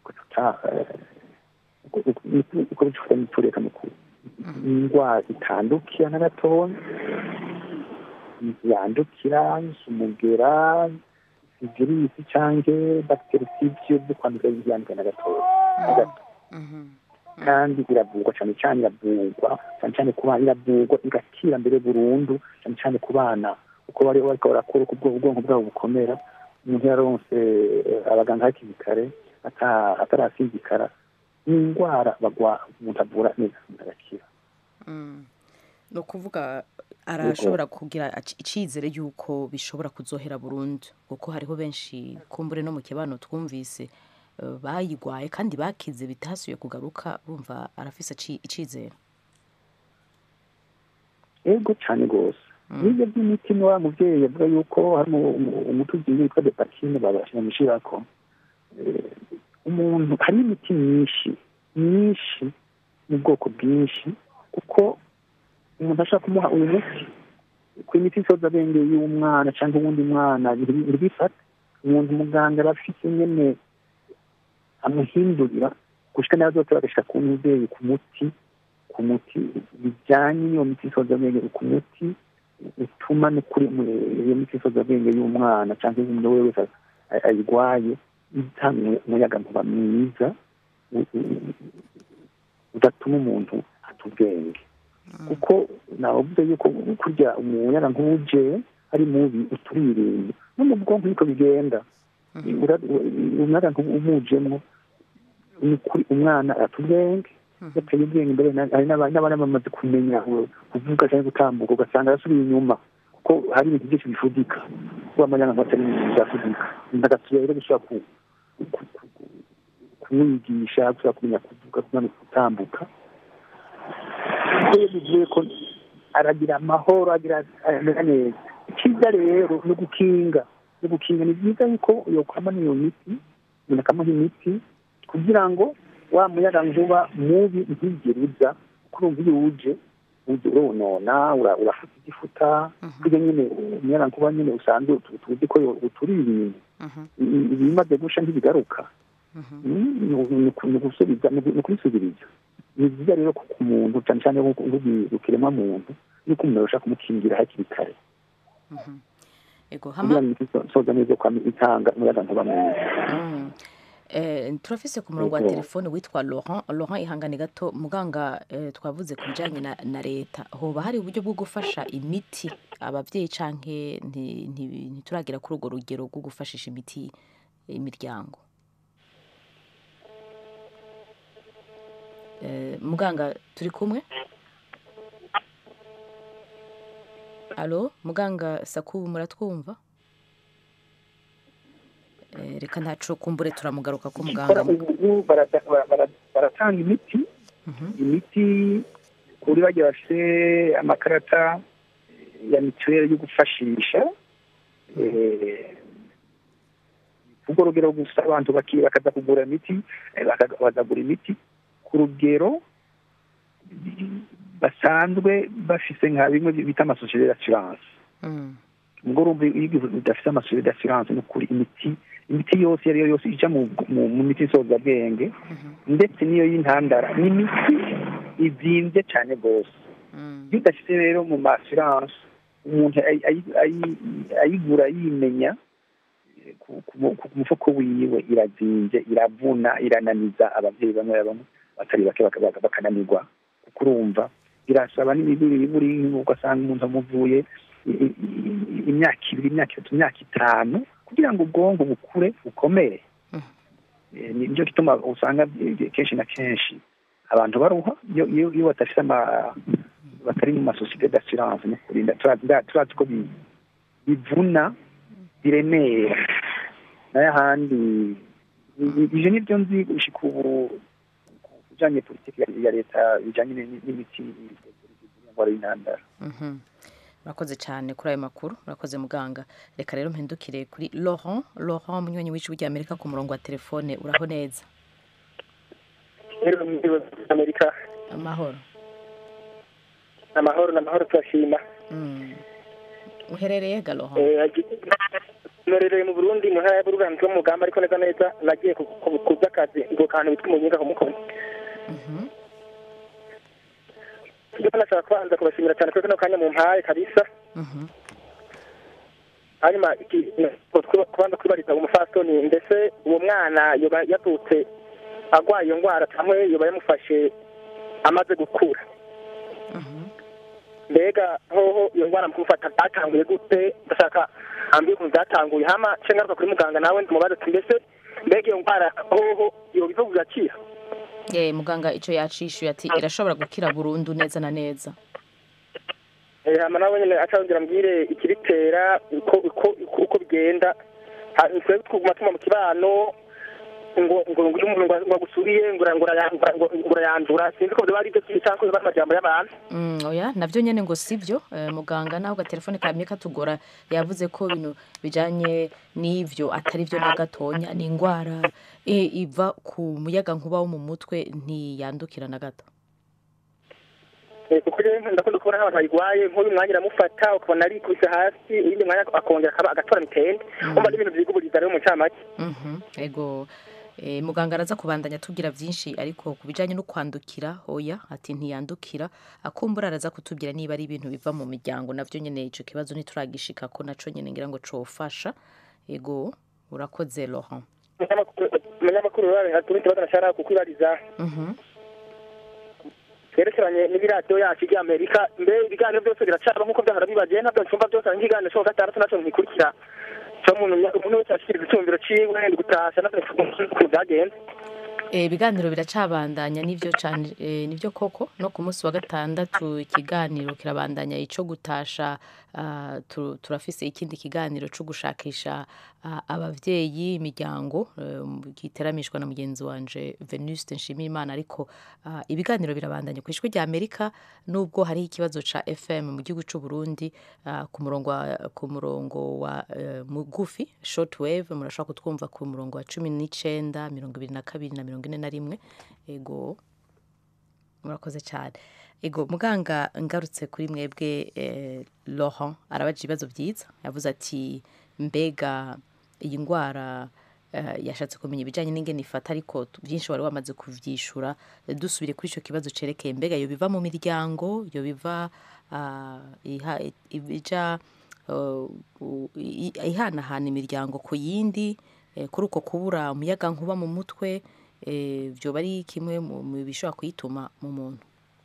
ukabucukura n'icyureka mu ku- indwara itandukira na gatoya yandukira umugera virusi cyangwa bagiteri sibyo byo kwandura yandukira na gatoya na gato kandi iravurwa cyane cyane iravurwa cyane cyane ku bana iravurwa igakira mbere burundu cyane cyane ku bana uko bari bariko barakura uko ubwo- ubwonko bwabo bukomera umuntu yaronse eh, abaganga hakiri kare ata- atarasinzikara ni indwara bagwa umuntu avura neza umuntu agakira ni ukuvuga arashobora kugira ac- icizere y'uko bishobora kuzohera burundu kuko hariho benshi kumbure no mu kibano twumvise eh, bayigwaye kandi bakize bitasubiye kugaruka bumva arafise ici- icizere ego cyane rwose n'ibyo by'imiti ni wa mubyeyi avuga yuko hari umu- umu- umuti ugiye witwa depakine babashyirako umuntu hari imiti myinshi myinshi mu bwoko bwinshi kuko umuntu ashaka kumuha uyu muti ku imiti nsozabenge y'umwana cyangwa uwundi mwana ntibifate umuntu muganga aba afite nyine amuhindurira gushika nayo zose bagashyira ku mubyeyi ku muti ku muti bijyanye n'iyo miti nsozabenge ku muti utuma n'ukuri mu- iyo miti nsozabenge y'umwana cyangwa umuntu we wese a- ayirwaye itanga umuyagankuba mwiza u- u- udatuma umuntu ata ubwenge kuko navuze yuko kurya umuyagankuba uje ari mubi uturirinda no mu bwonko niko bigenda Ura- u- umuyagankuba umujemwo ni ukuri umwana ata ubwenge yateye ubwenge mbere na- hari n'aba- n'abana bamaze kumenya u- kuvuga cyangwa gutambuka ugasanga arasubiye inyuma kuko hari ibintu byinshi bifudika kuba amayagankuba atari ibintu byafudika ndagasubira rero gushobora ku ku- ku- ku- kumwigisha gushobora kumenya kuvuga kumenya gutambuka kuko iyo bivuye ko aragira amahoro agira amera neza icyiza rero ni ugukinga ni ugukinga ni byiza yuko yokwama n'iyo miti umuntu akamuha imiti kugira ngo wa muyaga nkuba mubi ntigere uza kuko urumva iyo uje uje uronona ura- urafata igifuta kurya nyine umuyaga nkuba nyine usanzwe tu- tuzi ko yo- uturi ibintu Mhm, I- ibimaze gusha ntibigaruka mhm. Mm, ni ugu- ni uku- ni ugusubiza ni ugu- ni ukubisubiriza ni byiza rero ku ku muntu cyane cyane nk'ukiremwa muntu yuko umuntu arusha kumukingira hakiri kare ego kugira hama ngo imiti isoza neza kwa itanga umuyaga nkuba mwiza Mm. Eh, turafise ku murongo wa Ego. telefone witwa Laurent Laurent ihangane gato muganga eh, twavuze ku bijanye na, na leta hoba hari uburyo bwo gufasha imiti abavyeyi canke nti- nti- ntituragira kuri urwo rugero rwo gufashisha imiti imiryango eh, muganga turi kumwe alo muganga sakubu muratwumva Eh, reka ntaco kumbure turamugaruka ko muganga Kora ubu barada- bara- bara- baratanga imiti imiti kuri bagiye bafite amakarata ya mituweli yo gufashisha eh, urwo rugero gusa abantu baki- bakaza kugura imiti eh, baka- bakagura imiti ku rugero basanzwe bafise nka bimwe bita amasosiyete d'assurance Mm. ubwo urumva iyo igihugu udafite amasosiyete d'assurance ni ukuri imiti imiti yose iyo ari yo yose ija mu, mu, mu miti nsozabwenge ndetse n'iyo y'intandara ni imiti izimbye cyane rwose Mm. iyo udashyize rero mu ma assurance umuntu ayi- ayi- ayi- ayigura yimenya eh, ku ku- ku mufuko wiwe irazimbye iravuna irananiza ababyeyi bamwe na bamwe batari bake baka- baka- bakananirwa kuko urumva irasaba n'imibiri iburi ugasanga umuntu amuvuye i- i- i- imyaka ibiri imyaka itatu imyaka itanu kugira ngo ubwonko bukure bukomere Eh, ni nicyo gituma usanga eh, kenshi na kenshi abantu baruha iyo iyo iyo badafite ama batari mu masosiyete d'assurance no kurinda turazi nda- turazi ko bi- bivuna biremera nayo ahandi i- i- ivyo nivyo nzi gushika ubu ku bijanye politiki ya- ya leta bijanye ni- n'imiti y'indwara y'intandara Mhm. murakoze cyane kuri ayo makuru murakoze muganga reka rero mpindukire kuri Laurent Laurent munywanyi w'ijwi rya Amerika ku murongo wa telefone uraho neza rero mu gihugu amerika amahoro amahoro n'amahoro turashima Mm. uherereye ga Laurent Eh, agi- norereye mu burundi mu ntara ya burugani zo mu mugamba ariko neza neza nagiye ku- ku- ku by'akazi ngo kantu bitwa umunyinga ku mukono Mhm. rero nashaka kubanza kubashimira cyane kuri kano kanya mu mpaye kabisa Mhm. hanyuma iki- ku- kubanza kwibariza umufasoni mbese uwo mwana yoba yavutse agwaye iyo ndwara cyangwa yoba yamufashe amaze gukura Mhm. mbega hoho iyo ndwara mu kumufata byatanguye gute ndashaka ambwiye ukuntu byatanguye hama nce ngaruka kuri muganga nawe ndamubaza ati mbese mbega iyo ndwara hoho yoba ivuga igakira Eh, muganga ico yacishuye ati irashobora gukira burundu neza na neza Eh, hama nawe nyine acandira mbwire ikibitera uko uko uko- uko bigenda Ha- twebwe twuguma tuma mu kibano ngo ngo ngo iyo umuntu ngo- ngo agusuriye ngo ura- ngo urayandura ngo ngo urayandura sinzi ko byaba ari byo cyangwa biba ari amajambo y'abantu Mm, oya navyo nyene ngo sivyo eh, muganga naho gatelefone kamye katugora yavuze ko ibintu bijanye n'ivyo atari vyo na gatonya ni ingwara eh, iva ku muyaga nkuba wo mu mutwe ntiyandukira na gato Eh, kuko rero ndakunda kubona nk'abantu bayirwaye nk'uyu mwanya iramufata ukabona arikubise hasi iyindi mwanya akongera akaba agatora mitende umva n'ibintu vyiguburiza rero mu ncamake Mhm, ego eh, muganga araza kubandanya atubwira vyinshi ariko ku bijanye no kwandukira oya ati ntiyandukira akumbura araza kutubwira niba ari ibintu biva mu miryango navyo nyene ico kibazo ntituragishika ko naco nyene ngira ngo cofasha ego urakoze Laurent umunyamakuru rero hatuma ikibazo nashaka kukwibariza Mhm. twerekeranye n'ibiradiyo yacu ry'amerika mbe ibiganiro byose biracaba nk'uko byahora bibagiye ntabwo nsumva byose ari nk'ikiganiro cyo gatandatu naco nkikurikira cyo umuntu umuntu wese ashikiriza icyumviro ciwe ndi gutasha navyo ukuntu byagenze Eh, ibiganiro biracabandanya nivyo cane eh, nivyo koko no ku munsi wa gatandatu ikiganiro kirabandanya ico gutasha ah, tu- turafise ikindi kiganiro cyo gushakisha ah, abavyeyi imiryango eh, giteramishwa na mugenzi wanje Venuste Nshimiyimana ariko ah, ibiganiro birabandanya ku ijwi rya Amerika nubwo hari ikibazo ca FM mu gihugu c'u Burundi ah, ku murongo wa, ku murongo wa eh, mugufi shortwave murashobora kutwumva ku murongo wa cumi n'icenda mirongo ibiri na kabiri na mirongo ine na rimwe ego murakoze cyane ego muganga ngarutse kuri mwebwe eh, Laurent arabaje ibibazo byiza yavuze ati mbega iyi ndwara eh, yashatse kumenya ibijyanye n'ingene ifata ariko tu- byinshi wari wamaze kuvyishura Eh, dusubire kuri icyo kibazo cerekeye mbega yo biva mu miryango yo biva ah, iha- ija uh, u- i- ihanahana imiryango ku yindi eh, kuri uko kubura umuyaga nkuba mu mutwe eh, vyoba ari kimwe mu mu bishobora kuyituma mu muntu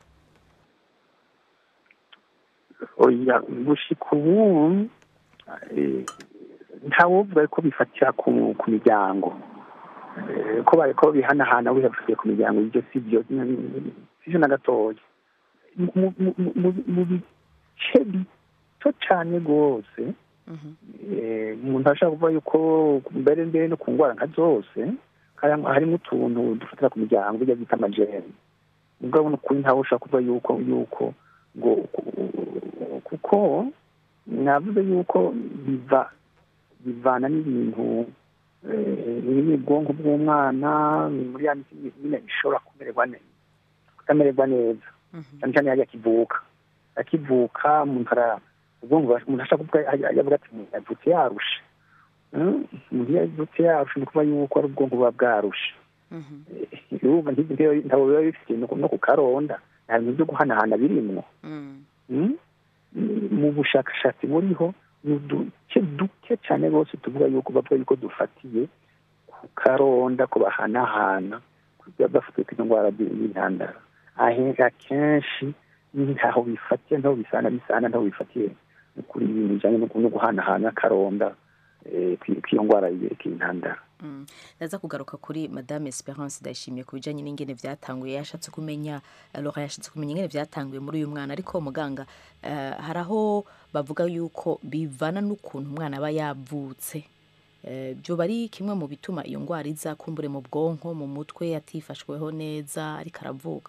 oya gushika ubu eh, ntawovuga ko bifatira ku ku miryango Eh, ko bariko bihanahana bihafatiye ku miryango ibyo si byo sivyo na gatoya Mu- mu- mu- mu- mu bice bito cane rwose eh, umuntu ashobora kuvuga yuko mbere mbere no ku ndwara nka zose hari- harimo utuntu dufatira ku miryango bijya bita amajeri mugabo n'ukuri ntawe ushobora kuvuga yuko yuko ngo kuko navuze yuko biva bivana n'ibintu eh, biri mu bwonko bw'umwana muri ya miti nyine bishobora kumererwa neza kutamererwa neza cyane cyane yari akivuka akivuka umuntu ara ubwonko buba- umuntu ashaka kuvuga yavuga ati "Umuntu yavutse yarushe Mm, umuntu iyo yavutse yarushe ni ukuvuga yuko ari ubwonko buba bwarushe urumva nk'ibyo ntabwo biba bifite no ku- no ku karonda nta bintu byo guhanahana birimwo Mm? mu bushakashatsi buriho ni uduce duke cyane rwose tuvuga yuko bavuga yuko dufatiye ku karonda ko bahanahana kugira bafite izo ndwara y'intandara ahenshi akenshi ntaho bifatiye ntaho bisana bisana ntaho bifatiye no kuri ibintu bijyanye no no guhanahana akaronda eh, kwi- kw'iyo ndwara y'intandara Mm. ndaza kugaruka kuri madame esperance ndayishimiye ku bijyanye n'ingene byatanguye yashatse kumenya Laura yashatse kumenya ingene byatanguye muri uyu mwana ariko muganga eh, hari aho bavuga yuko bivana n'ukuntu umwana aba yavutse Eh, byoba ari kimwe mu bituma iyo ndwara iza kumbure mu bwonko mu mutwe atifashweho neza ariko aravuka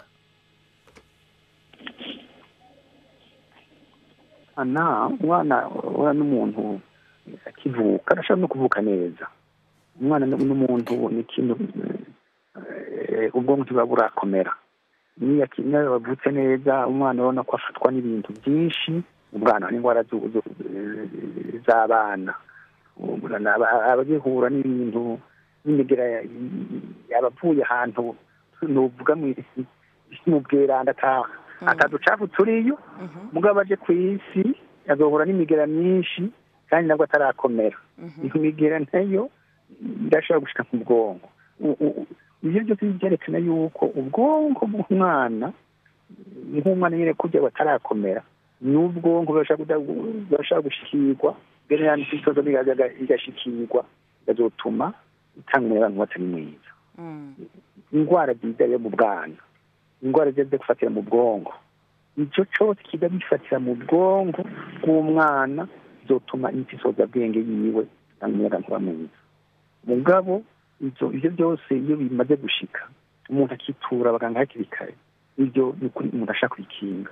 ana umwana ura n'umuntu akivuka arashobora no kuvuka neza umwana n- n'umuntu ni ikintu eh, ubwonko ntibuba burakomera niyo aki- niyo bavutse neza umwana urabona ko afatwa n'ibintu byinshi umwana n'indwara zu- zu- z'abana Umwana aba- aba agihura n'ibintu n'imigera ya- yabavuye ahantu nuvuga mu mu bweranda ata- ataducafu turiyo mugabo aje ku isi azohura n'imigera myinshi kandi nabwo atarakomera iyo migera nayo irashobora gushika mu bwonko U- u- ivyo byose byerekana yuko ubwonko bw'umwana nk'umwana nyine kurya batarakomera n'ubwonko burashobora kuda- burashobora gushikirwa mbere yandi ikibazo igashikirwa bizotuma itanga umuyaga atari mwiza indwara ziza rero mu bwana indwara ziza zo gufatira mu bwonko icyo cyose kiza gifatira mu bwonko bw'umwana zotuma imisoza bwenge yiwe itanga umuyaga nkuba mwiza mugabo ibyo ibyo byose iyo bimaze gushika umuntu akitura abaganga hakiri kare ibyo ni ukuri umuntu ashaka kwikinga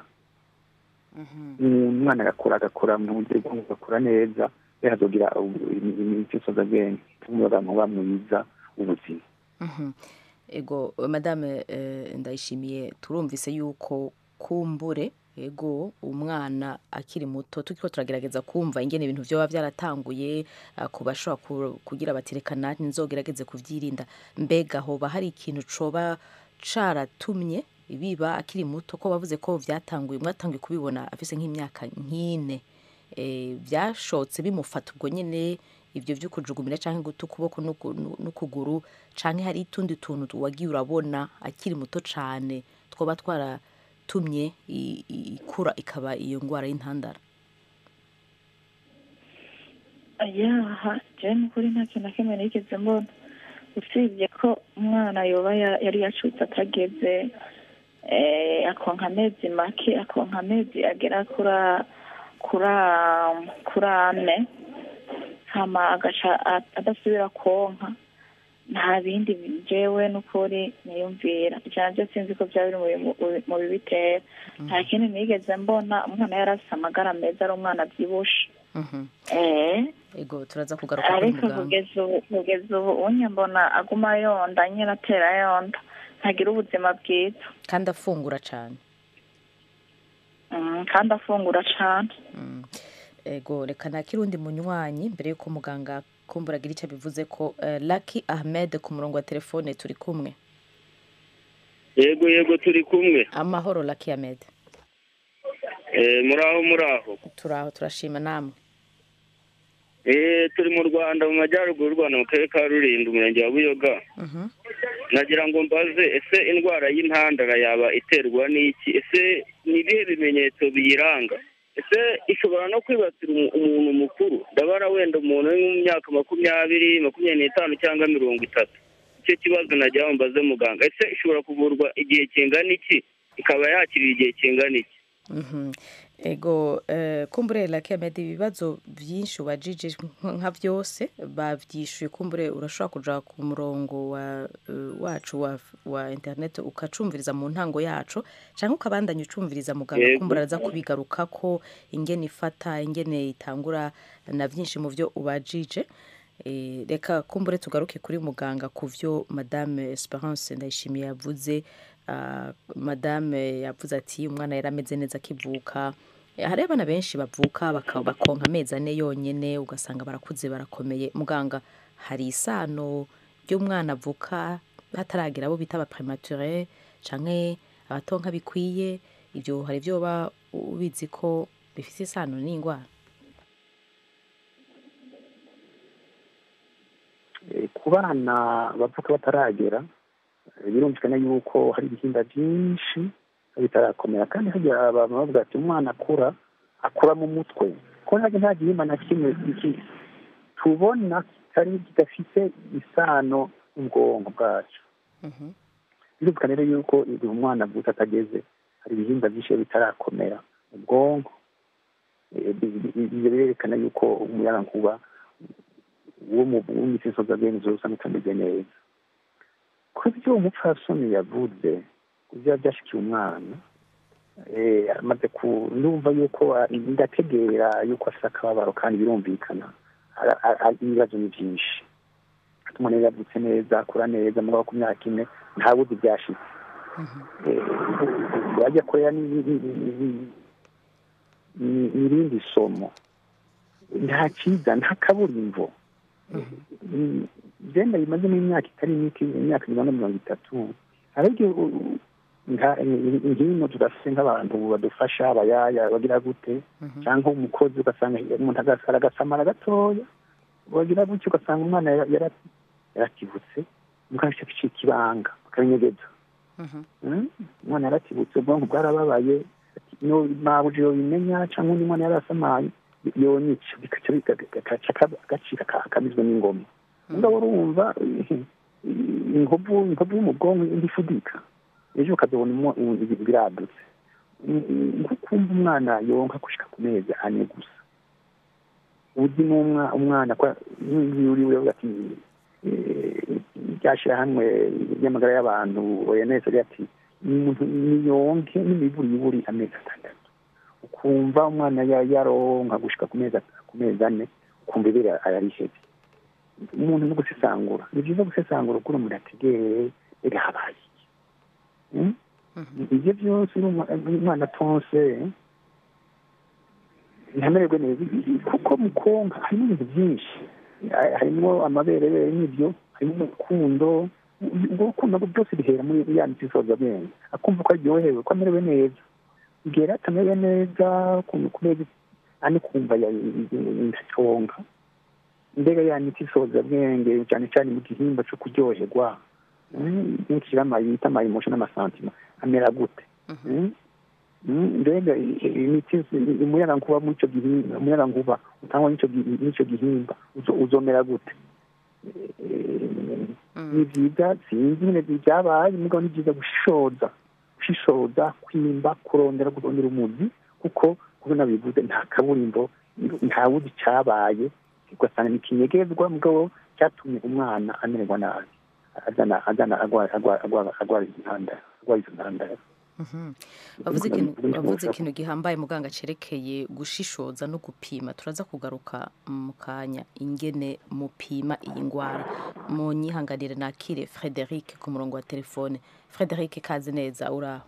umwana agakura agakura mu buryo bwonko agakura neza rero azogira imisoza bwenge umuyaga nkuba mwiza w'ubuzima Mhm. ego madame eh, ndayishimiye turumvise yuko kumbure ego umwana akiri muto turiko turagerageza kumva ingene ibintu vyoba vyaratanguye ah, ku bashobora ku- kugira bati reka nanjye nzogerageze kuvyirinda mbega hoba hari ikintu coba caratumye biba akiri muto ko bavuze ko vyatanguye mwatanguye kubibona afise nk'imyaka nk'ine eh, byashotse bimufata ubwo nyine ibyo byo kujugumira cyangwa guta ukuboko n'uku- n'ukuguru cyangwa hari utundi tuntu wagiye urabona akiri muto cyane twaba twaratumye i- i- ikura ikaba iyo ndwara y'intandara yaha jewe n'ukuri nta kintu na kimwe nigeze mbona usibye ko umwana yoba ya- yari yacutse atageze eh, akonka amezi make akonka amezi agera kuri a- kuri kuri ane hama agaca a- adasubira konka nta bindi jewe n'ukuri niyumvira ijana ryo sinzi ko byaba biri mu bi- mu bibitera nta kindi nigeze mbona umwana yari afise amagara meza ari umwana abyibushe Mhm. eh ego turaza kugaruka kuri ariko muganga kugeza ubu kugeza ubu unye mbona aguma yonda nyine atera yonda ntagira ubuzima bwiza kandi afungura cyane Mm, kandi afungura cane Mm. ego reka nakira undi munywanyi mbere y'uko muganga kumbura agira icyo bivuze ko eh, Lucky Ahmed ku murongo wa telefone turi kumwe yego yego turi kumwe amahoro Lucky Ahmed Eh, muraho muraho turaho turashima namwe Eh, turi mu rwanda mu majyaruguru y'u rwanda mu karere ka rulindo umurenge wa buyoga Mhm. nagira ngo mbaze ese indwara y'intandara yaba iterwa n'iki ese ni ibihe bimenyetso biyiranga ese ishobora no kwibasira umu- umuntu mukuru ndabara wenda umuntu uri mu myaka makumyabiri makumyabiri n'itanu cyangwa mirongo itatu icyo kibazo nagira ngo mbaze muganga ese ishobora kuvurwa igihe kingana iki ikaba yakirira igihe kingana iki Mhm. ego eh, kumbure Lucky Ahmed ibibazo byinshi ubajije nk- nka byose bavyishuye kumbure urashobora kuja ku murongo wa eh, wacu wa, wa internet ukacumviriza mu ntango yacu canke ukabandanya ucumviriza muganga Yego. kumbura aza kubigarukako ingene ifata ingene itangura na byinshi mu byo ubajije Eh, reka kumbure tugaruke kuri muganga ku byo madame esperance ndayishimiye yavuze Ah, madame yavuze ati umwana yari ameze neza akivuka Eh, hari abana benshi bavuka baka- bakonka amezi ane yonyine ugasanga barakuze barakomeye muganga hari isano ry'umwana avuka hataragira abo bita abapremature canke abatonka bikwiye ibyo hari ibyo uba ubizi ko bifite isano n'indwara Eh, ku bana bavuka bataragera eh, birumvikana yuko hari ibihimba byinshi bitarakomera kandi harya abantu bavuga ati umwana akura akura mu mutwe ko ntabwo nta gihimba na kimwe iki tubona kitari kidafite isano n'ubwonko bwacu Mhm. birumvikana rero yuko igihe umwana avutse atageze hari ibihimba byinshi biba bitarakomera mu bwonko Eh, bi- bi- bi- ibyo birerekana yuko umuyagankuba wo mu w'imisiso z'agenzi usanga utameze neza ku byo umupfasoni yavuze ku byo byashikiye umwana eh, amaze ku ndumva yuko ah, ndategera yuko afite akababaro kandi birumvikana Ara- ara- ara- ibibazo ni byinshi umuntu yari yavutse neza akura neza mugabo ku myaka ine nta buzi byashitse wajya kurera ni- ni- ni- ni- ni- ni- ni irindi somo nta cyiza nta kaburimbo Mm, genda bimazemo imyaka itari mike imyaka mirongo ine mirongo itatu ariko u- nka- nkino tudafite nk'abantu badufasha abayaya bagira gute cyangwa umukozi ugasanga umuntu agas- aragasamara gatoya wagira gutyo ugasanga umwana yara- yara- yaratibutse umwana afite gucika ibanga bakabinyegeza Mm, umwana yaratibutse ubwonko bwarababaye ati, no mabuja yobimenya cyangwa undi mwana yarasamaye yonyica bikaca bigagaca agacika ka- kamizwe n'ingoma mugabo urumva eh, inkovu inkovu yo mu bwonko ndifudika ejo ukazabona umo- ibi- biradutse Mm, nko kumva umwana yonka gushika ku mezi ane gusa uzi n'umwa umwana kwa yuri uri ati ryashyirahamwe ry'amagara y'abantu ONS ari ati umuntu niyonke n'imiburiburi amezi atandatu ukumva umwana ya- yaronka gushika ku mezi at- ku mezi ane ukumva ibere ararihebye umuntu no gusesangura ni byiza gusesangura ukuri umuntu ategere ega habaye iki Mm? ibyo byose uri umwa- umwana atonse ntamererwe neza kuko mu konka harimo ibintu byinshi Ha- harimo amaberere n'ibyo harimo urukundo ubwo rukundo byose bihera muri ya miti isoza bwenge akumva ko aryohewe ko amerewe neza igihe rero atamerewe neza ku ku mezi ane kumva ndaconga mbega ya miti isoza bwenge cyane cyane mu gihimba cyo kuryoherwa byinshi bita amayimosho n'amasantima amera gute Mm? Mm, mbega i- i- imiti umuyagankuba muri icyo gihimba umuyagankuba utangwa n'icyo gi- n'icyo gihimba uzo- uzomera gute ni byiza sinzi nyine byabaye mugabo ni byiza gushishoza gushishoza kwimba kurondera kurondera umuzi kuko kuko nabivuze nta kaburimbo nta wuzi cyabaye ugasanga ni ikinyegezwa mugabo cyatumye umwana amererwa nabi azana azana agwara agwara agwara agwara intandaro agwara izo ntandaro bavuze ikintu bavuze ikintu gihambaye muganga cerekeye gushishoza no gupima turaza kugaruka mu kanya ingene mupima iyi ngwara mu nyihanganire nakire Frederic ku murongo wa telefone Frederic kazi neza uraho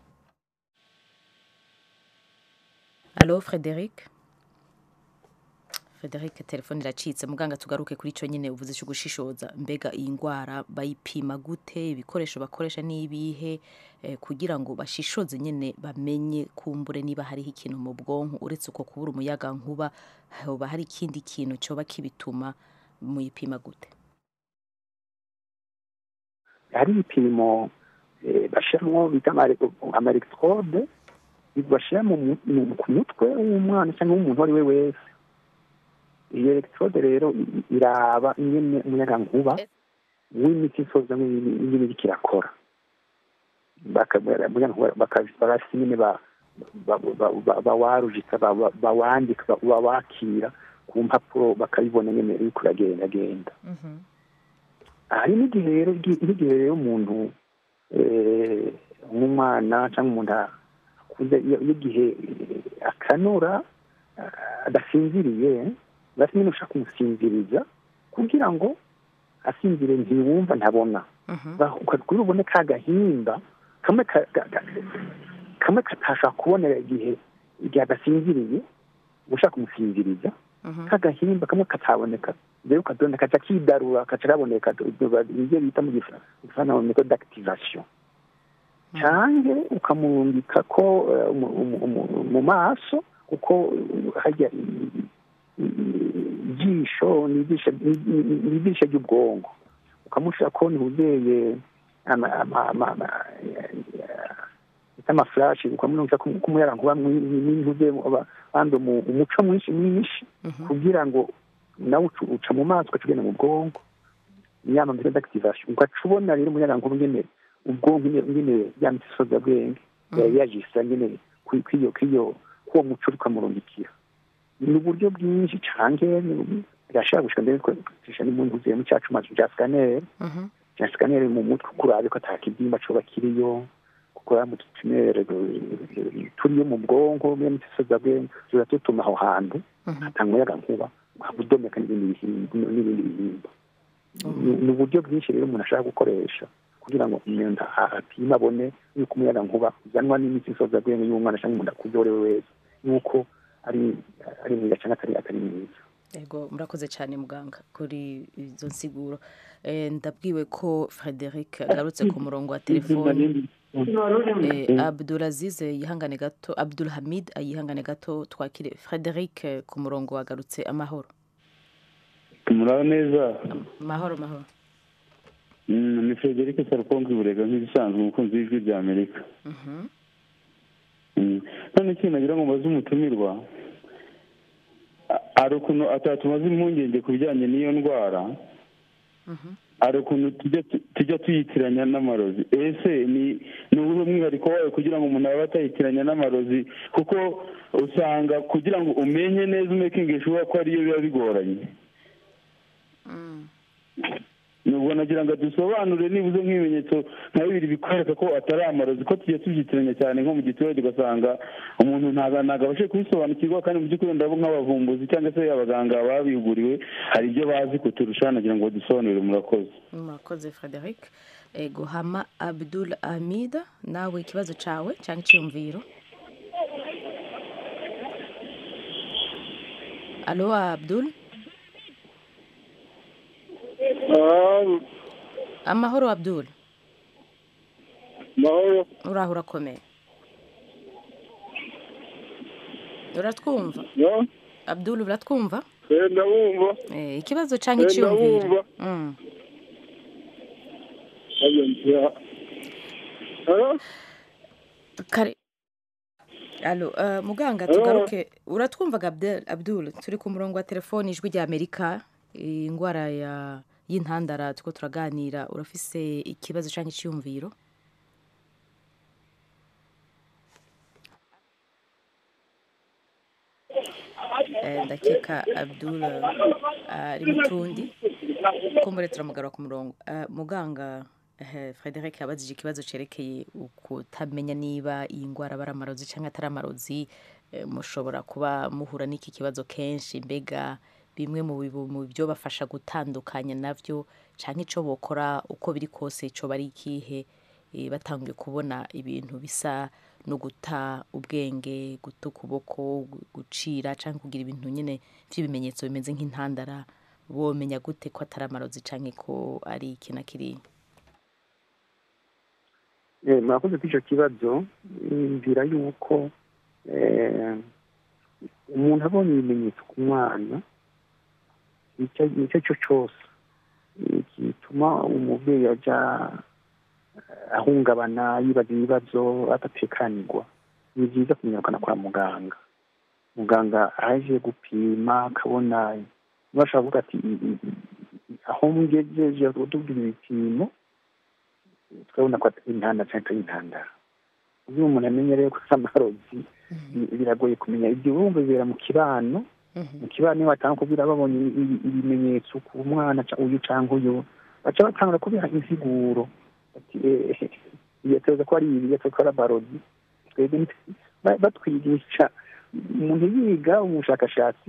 Allo Frederic Frederic telefone iracitse muganga tugaruke kuri ico nyine uvuze cyo gushishoza mbega iyi ngwara bayipima gute ibikoresho bakoresha nibihe eh, kugira ngo bashishoze nyine bamenye kumbure niba hariho ikintu mu bwonko uretse uko kubura umuyaga nkuba hoba hari ikindi kintu coba kibituma muyipima gute hari ibipimo eh, bashiramwo bita amaelectrode bashyira mu- mu- ku mutwe w'umwana cyangwa w'umuntu uwo ari we wese iyo electrode rero i- iraba ingene umuyagankuba w'imiti isoza ingene iriko irakora Baka- umuyagankuba baka- barafise ingene ba- ba- ba- ba- bawarujika ba- ba- bawandika ba- bawakira ku mpapuro bakabibona nyene uriko uragendagenda hari n'igihe rero n'igihe rero umuntu eh, nk'umwana cyangwa umuntu akuze iyo iyo igihe eh, akanura ah, adasinziriye basi nyine ushaka kumusinziriza kugira ngo asinzire ntiwumva ntabona kuri ubone ka gahimba kamwe ka- ka- ka- kamwe katashobora kubonera igihe igihe adasinziriye ushaka kumusinziriza kagahimba kamwe kataboneka rero kadonda kaca kidarura kaca kaboneka ibyo bita mu gifaransa méthode d'activation canke ukamurungika ko eh, mu- mu- mu- mu maso kuko hajya i- i- ijisho ni ijisho ni- ni- ni ijisho ry'ubwonko ukamushira ko ntuzeye amafurashi ukamurungika kumuyarankuba n'intuze bandi umuco mwinshi mwinshi kugira ngo nawe ucu- uca mu maso ugaca ugenda mu bwonko inama mbere d'activation ugaca ubona rero umuyarankuba ngene ubwonko ngene- ngene ya miti isoza bwenge yari yajisa ngene kwi- kwiyo kwiyo kuwo muco uriko amurungikira ni uburyo bwinshi canke ni- birashobora gushika mbere twisha n'umuntu uvuye mu cacu mazu ca scanner ca scanner mu mutwe kurabe ko ata kibyimba coba kiriyo kuko ya mu tutunere turiyo mu bwonko ya miti isoza bwenge tuza tutuma aho hantu hatanga umuyaga nkuba udomeka n'ibindi bihimba n'ibindi bihimba Ni- ni uburyo bwinshi rero umuntu ashaka gukoresha kugira ngo umuntu apime abone yuko umuyaga nkuba uzanwa n'imiti isoza bwenge y'umwana cyangwa umuntu akuze uwo ari we wese yuko ari ari mwiza cyangwa atari atari mwiza Ego murakoze cyane muganga kuri izo nsiguro Eh, ndabwiwe ko Frederic agarutse ku murongo wa telefone Eh, Abdulaziz yihangane gato Abdul Hamid yihangane gato twakire Frederic eh, ku murongo wagarutse amahoro muraba neza mahoro mahoro Mm, ni frederic sarupongi burega nk'ibisanzwe umukunzi w'ijwi rya amerika Mhm. Mm. none ikintu nagira ngo mbaze umutumirwa a- hari ukuntu atatumaze impungenge ku bijyanye n'iyo ndwara hari ukuntu tujya tu- tujya tuyitiranya n'amarozi ese ni ni ubuhe mwihariko wayo kugira ngo umuntu abe atayitiranya n'amarozi kuko usanga kugira ngo umenye neza umekingi shuwa ko ariyo biba bigoranye nubwo nagira ngo dusobanure nibuze nk'ibimenyetso nka bibiri bikwereka ko atari amarozi ko tujya tubyitiranya cyane nko mu giturage ugasanga umuntu ntabwo ntabwo abashe kubisobanukirwa kandi mu by'ukuri ndabo nk'abavumbuzi cyangwa se abaganga babihuguriwe hari ibyo bazi kuturusha nagira ngo badusobanurire murakoze murakoze Frederic Ego hama Abdul Hamid nawe ikibazo cawe cyangwa icyumviro Alo Abdul amahoro Abdul mahoro uraho urakomeye uratwumva yo Abdul uratwumva eh, ndabumva Eh, ikibazo cyangwa Eh, icyumviro ndabumva. Mm. Abiyumvira. Hello? kare alo uh, muganga Hello? tugaruke uratwumvaga Abdel, abdul turi ku murongo wa telefoni ijwi rya amerika indwara ya y'intandara tuko turaganira urafise ikibazo cyangwa icyumviro eh, ndakeka abdul eh, ari mutundi kumbure turamugarura ku murongo Eh, muganga eh, frederic yabajije ikibazo cerekeye ukutamenya niba iyi ndwara aba ari amarozi cyangwa atari amarozi Eh, mushobora kuba muhura n'iki kibazo kenshi mbega bimwe mu bibu- mu byo bafasha gutandukanya navyo cyangwa icyo bokora uko biri kose icyo bari ikihe eh, batangiye kubona ibintu bisa no guta ubwenge guta ukuboko gu- gucira cyangwa kugira ibintu nyine by'ibimenyetso bimeze nk'intandara bomenya gute ko atari amarozi cyangwa ko ari iki na kiriya Eh, murakoze kuri icyo kibazo mbwira yuko eh, umuntu abonye ibimenyetso ku mwana icyo icyo cyo cyose eh, gituma umubyeyi ajya eh, ahungabana yibaza ibibazo adatekanirwa ni byiza kumenyekana kwa muganga muganga aje gupima akabona niba ashobora kuvuga ati "I- i- i- aho mugejeje utubwira ibipimo turabona ko atari intandaro cyangwa atari intandaro iyo umuntu amenye rero ko ari amarozi bi- biragoye kumenya ibyo bumva bibera mu kibano mu kibano iyo batanga kubwira babonye i- i- ibimenyetso ku mwana ca- uyu cyangwa uyu baca batangura kubiha insiguro bati "Eh, yateza ko ari ibi yateza ko ari amarozi twebwe nti- ba- batwigisha umuntu yiga umushakashatsi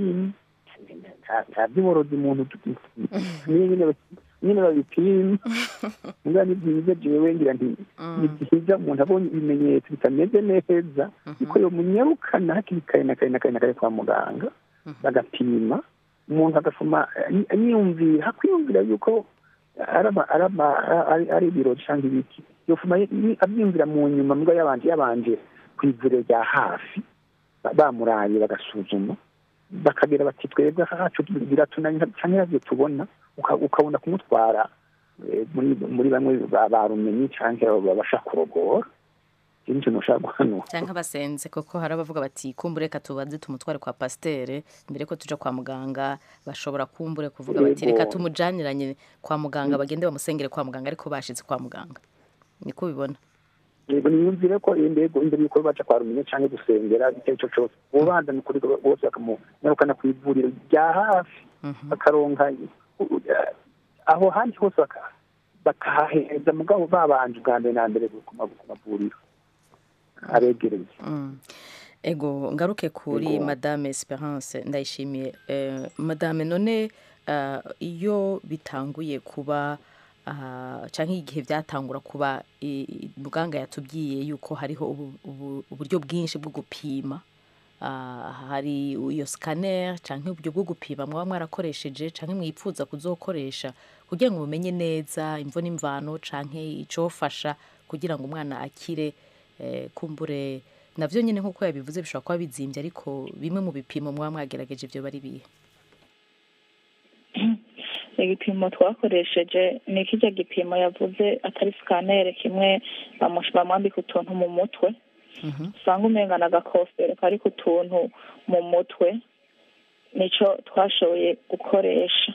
nta- nta by'uborozi umuntu niyo nyine nyine babipima niba ni byiza jewe ngira nti ni byiza umuntu abonye ibimenyetso bitameze neza niko yomunyarukana hakiri kare na kare na kare na kare kwa muganga bagapima umuntu agasoma eh, yiyumvira hakwiyumvira yuko ari ama- ari ama- ari- ari ibiro cyangwa ibiki yofuma yi- abyiyumvira mu nyuma mbwa yabanje yabanje ku ivuriro rya hafi ba- bamuraye bagasuzuma bakagira bati twebwe hacu biratunanye cyangwa ibyo tubona uka- ukabona kumutwara eh, muri muri bamwe ba- barumenyi cyangwa babasha kurogora ikindi kintu ushaka guhanura cyangwa abasenze kuko hari abavuga bati kumbure reka tubanze tumutware kwa pasitere mbere ko tuja kwa muganga bashobora kumbure kuvuga bati Yego. reka tumujyaniranye kwa muganga bagende bamusengere kwa muganga ariko bashize kwa muganga niko ubibona yego niyumvire ko indego imbere y'uko baca kwa rumenye cyangwa gusengera icyo ari cyo cyose ubanza ni ukuri bose bakamunyarukana ku ivuriro rya hafi bakaronka u- u- aho handi hose baka- bakahaheza mugabo babanje ubwa mbere na mbere ku ma- ku mavuriro abegereye Mm. ego ngaruke kuri Ego. madame esperance ndayishimiye eh, madame none ah, iyo bitanguye kuba ah, cyangwa igihe byatangura kuba i- i- muganga yatubwiye yuko hariho ubu- ubu- uburyo bwinshi bwo gupima Ah, hari iyo scanner cyangwa uburyo bwo gupima mwaba mwarakoresheje cyangwa mwipfuza kuzokoresha kugira ngo mumenye neza imvo n'imvano cyangwa icyofasha kugira ngo umwana akire eh, kumbure navyo nyine nk'uko yabivuze bishobora kuba bizimbye ariko bimwe mu bipimo mwaba mwagerageje ibyo bari bihe igipimo twakoresheje ni kijya gipimo yavuze atari sikanere kimwe bamush- bamwambika utuntu mu mutwe usanga umenga agakofero kari ku tuntu mu mutwe nicyo twashoboye gukoresha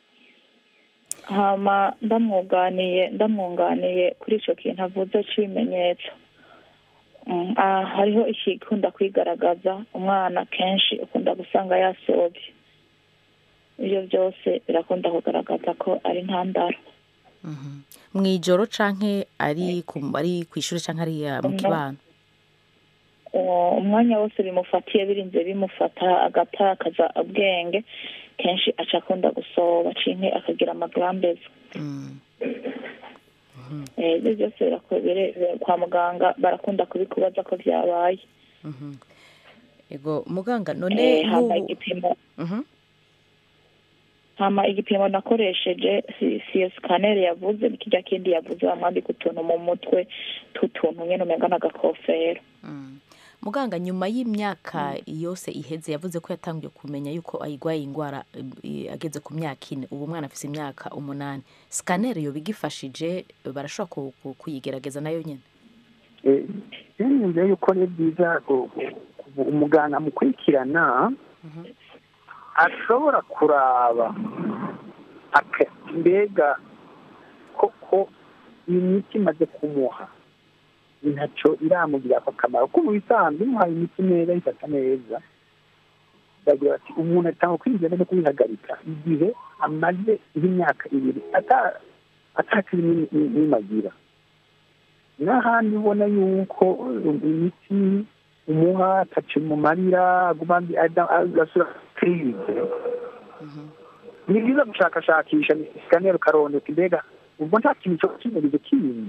hama ndamwunganiye ndamwunganiye kuri icyo kintu avuze cy'ibimenyetso Mm, ah, hariho ikikunda kwigaragaza umwana kenshi ukunda gusanga yasobye ibyo byose birakunda kugaragaza ko ari intandaro mu ijoro canke ari ku ari ku ishuri canke ari ah, mu Umwe. kibano uwo umwanya wose bimufatiye birinze bimufata agatakaza ubwenge kenshi aca akunda gusoba cinke akagira amagrambeza Eh, ibyo byose birako- bire- bire- kwa muganga barakunda kubikubaza ko byabaye ego muganga none Eh, hama nk'ubu igipimo Mhm. hama igipimo nakoresheje si si iyo sikaneri yavuze ni kirya kindi yavuze bamwambika utuntu mu mutwe tw'utuntu nyine umenga n'agakofero muganga nyuma y'imyaka yose iheze yavuze ko yatangiye kumenya yuko ayigwaye indwara eh, ageze ku myaka ine ubu umwana afite imyaka umunani sikaneri yoba igifashije barashobora ku- ku- kuyigerageza nayo nyine rero niyumvira yuko ari byiza ku- ku- ku- umuganga mukurikirana ashobora kuraba aka- mbega koko iyi miti imaze kumuha ntacyo iramugirira ako kamaro ko mu bisanzwe muhaye imiti neza ifata neza bagira bati umuntu atanga kwinjira no kubihagarika igihe amaze nk'imyaka ibiri ata- atakiri n'imagira n'ahandi ubona yuko um, imiti umuha ataci mu marira aguma mbi- ada- agasura kirize ni byiza gushakashakisha sikaneri ukarondeka mbega ubwo nta kintu cyo kimurizo kindi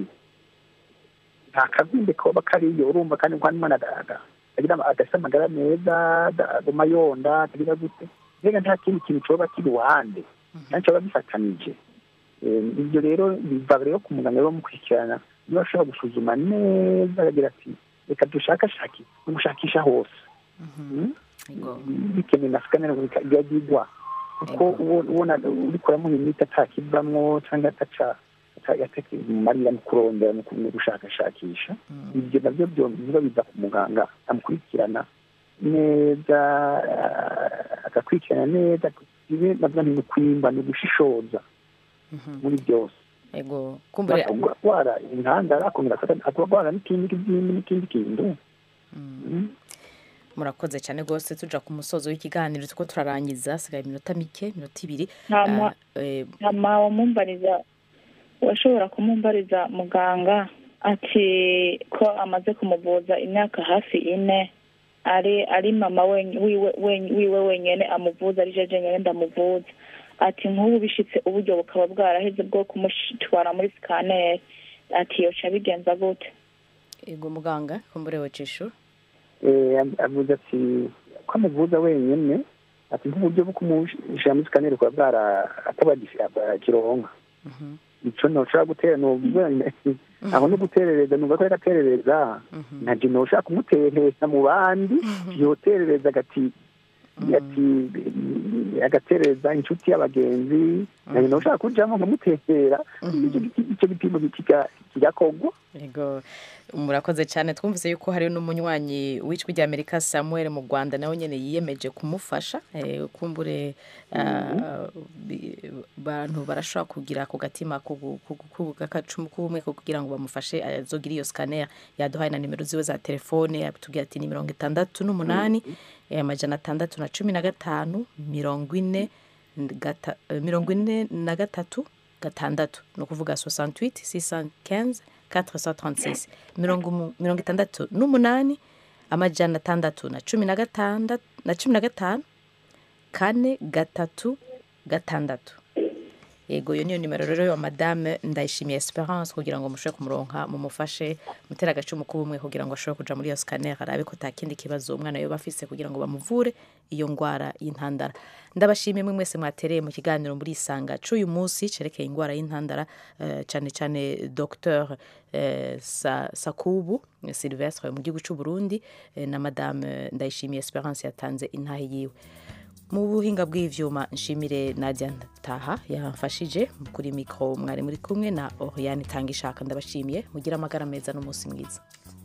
nta kazinde koba kariyo urumva kandi nko umwana agira agasa amagara meza aguma yonda atagira gute mbega nta kindi kintu coba kiri iruhande kandi coba gifatanije Eh, ibyo rero biva rero ku muganga rero bamukurikirana niba ashobora gusuzuma neza akagira ati reka dushakashake gushakisha hose Mm? bikenewe na sikaneri ikagirwa kuko uwo- ubona ubikora imiti atakivamwo cyangwa ataca atakimarira mu kurondera mu ku- mu gushakashakisha ibyo nabyo byombi biba biza ku muganga amukurikirana neza ah, agakurikirana neza ibi nabyo ni ukwimba ni ugushishoza muri byose ego kumbure atwara intandara akongera atwara n'ikindi kizindi n'ikindi kintu Mm. murakoze cyane rwose tuja ku musozo w'ikiganiro tuko turarangiza hasigaye iminota mike iminota ibiri Hama- Ah, eh, hama wamumbariza washobora kumumbariza muganga ati ko amaze kumuvuza imyaka hafi ine ari ari mama wen- wiwe wen- wiwe wenyene amuvuza ari jeje nyene ndamuvuza ati nk'ubu bishitse uburyo bukaba bwaraheze bwo kumutwara muri sikaneri ati yoca bigenza gute ego muganga kumbure wecishura Eh, avuze ati ko amuvuza wenyine ati nk'uburyo bwo kumushyira muri sikaneri kuba bwara atabakironka ico noshobora gutera nuvuga aho no guterereza numva ko reka aterereza naje noshaka kumuterereza mu bandi yoterereza agati ati agatereza inshuti y'abagenzi naje noshaka kujamo nkamuterera Ico giti- ico gipimo kiga- kigakogwa ego murakoze cyane twumvise yuko hari n'umunywanyi w'ijwi ry'amerika samuel mu rwanda nawe nyine yiyemeje kumufasha eh, kumbure ah, bi- bantu barashobora kugira ako gatima kugu- kugu- kugu- k'agacumu k'ubumwe ko kugira ngo bamufashe azogire iyo scanner yaduhaye na nimero ziwe za telefone yatubwira ati ni mirongo itandatu n'umunani eh, amajana atandatu na cumi na gatanu mirongo ine gata- eh, mirongo ine na gatatu gatandatu ni ukuvuga 68 615 436 mirongo umu- mirongo itandatu n'umunani amajana atandatu na cumi na gatandatu na cumi na gatanu kane gatatu gatandatu yego iyo niyo nimero rero ya madame ndayishimiye esperance kugira ngo mushobore kumuronka mumufashe mutera agacumu k'ubumwe kugira ngo ashobore kuja muri iyo scanner arabe ko nta kindi kibazo umwana yoba afise kugira ngo bamuvure iyo ndwara y'intandara ndabashimiye mwe mwese mwatereye mu kiganiro muri isanga c'uyu munsi cerekeye indwara y'intandara eh, cane cane dr eh, Sa- sakubu silvestre mu gihugu c'u burundi eh, na madame ndayishimiye esperance yatanze intahe yiwe mu buhinga bw'ivyuma nshimire nadia taha yamfashije kuri mikoro mwari muri kumwe na oriane itanga ishaka ndabashimiye mugire amagara meza n'umunsi mwiza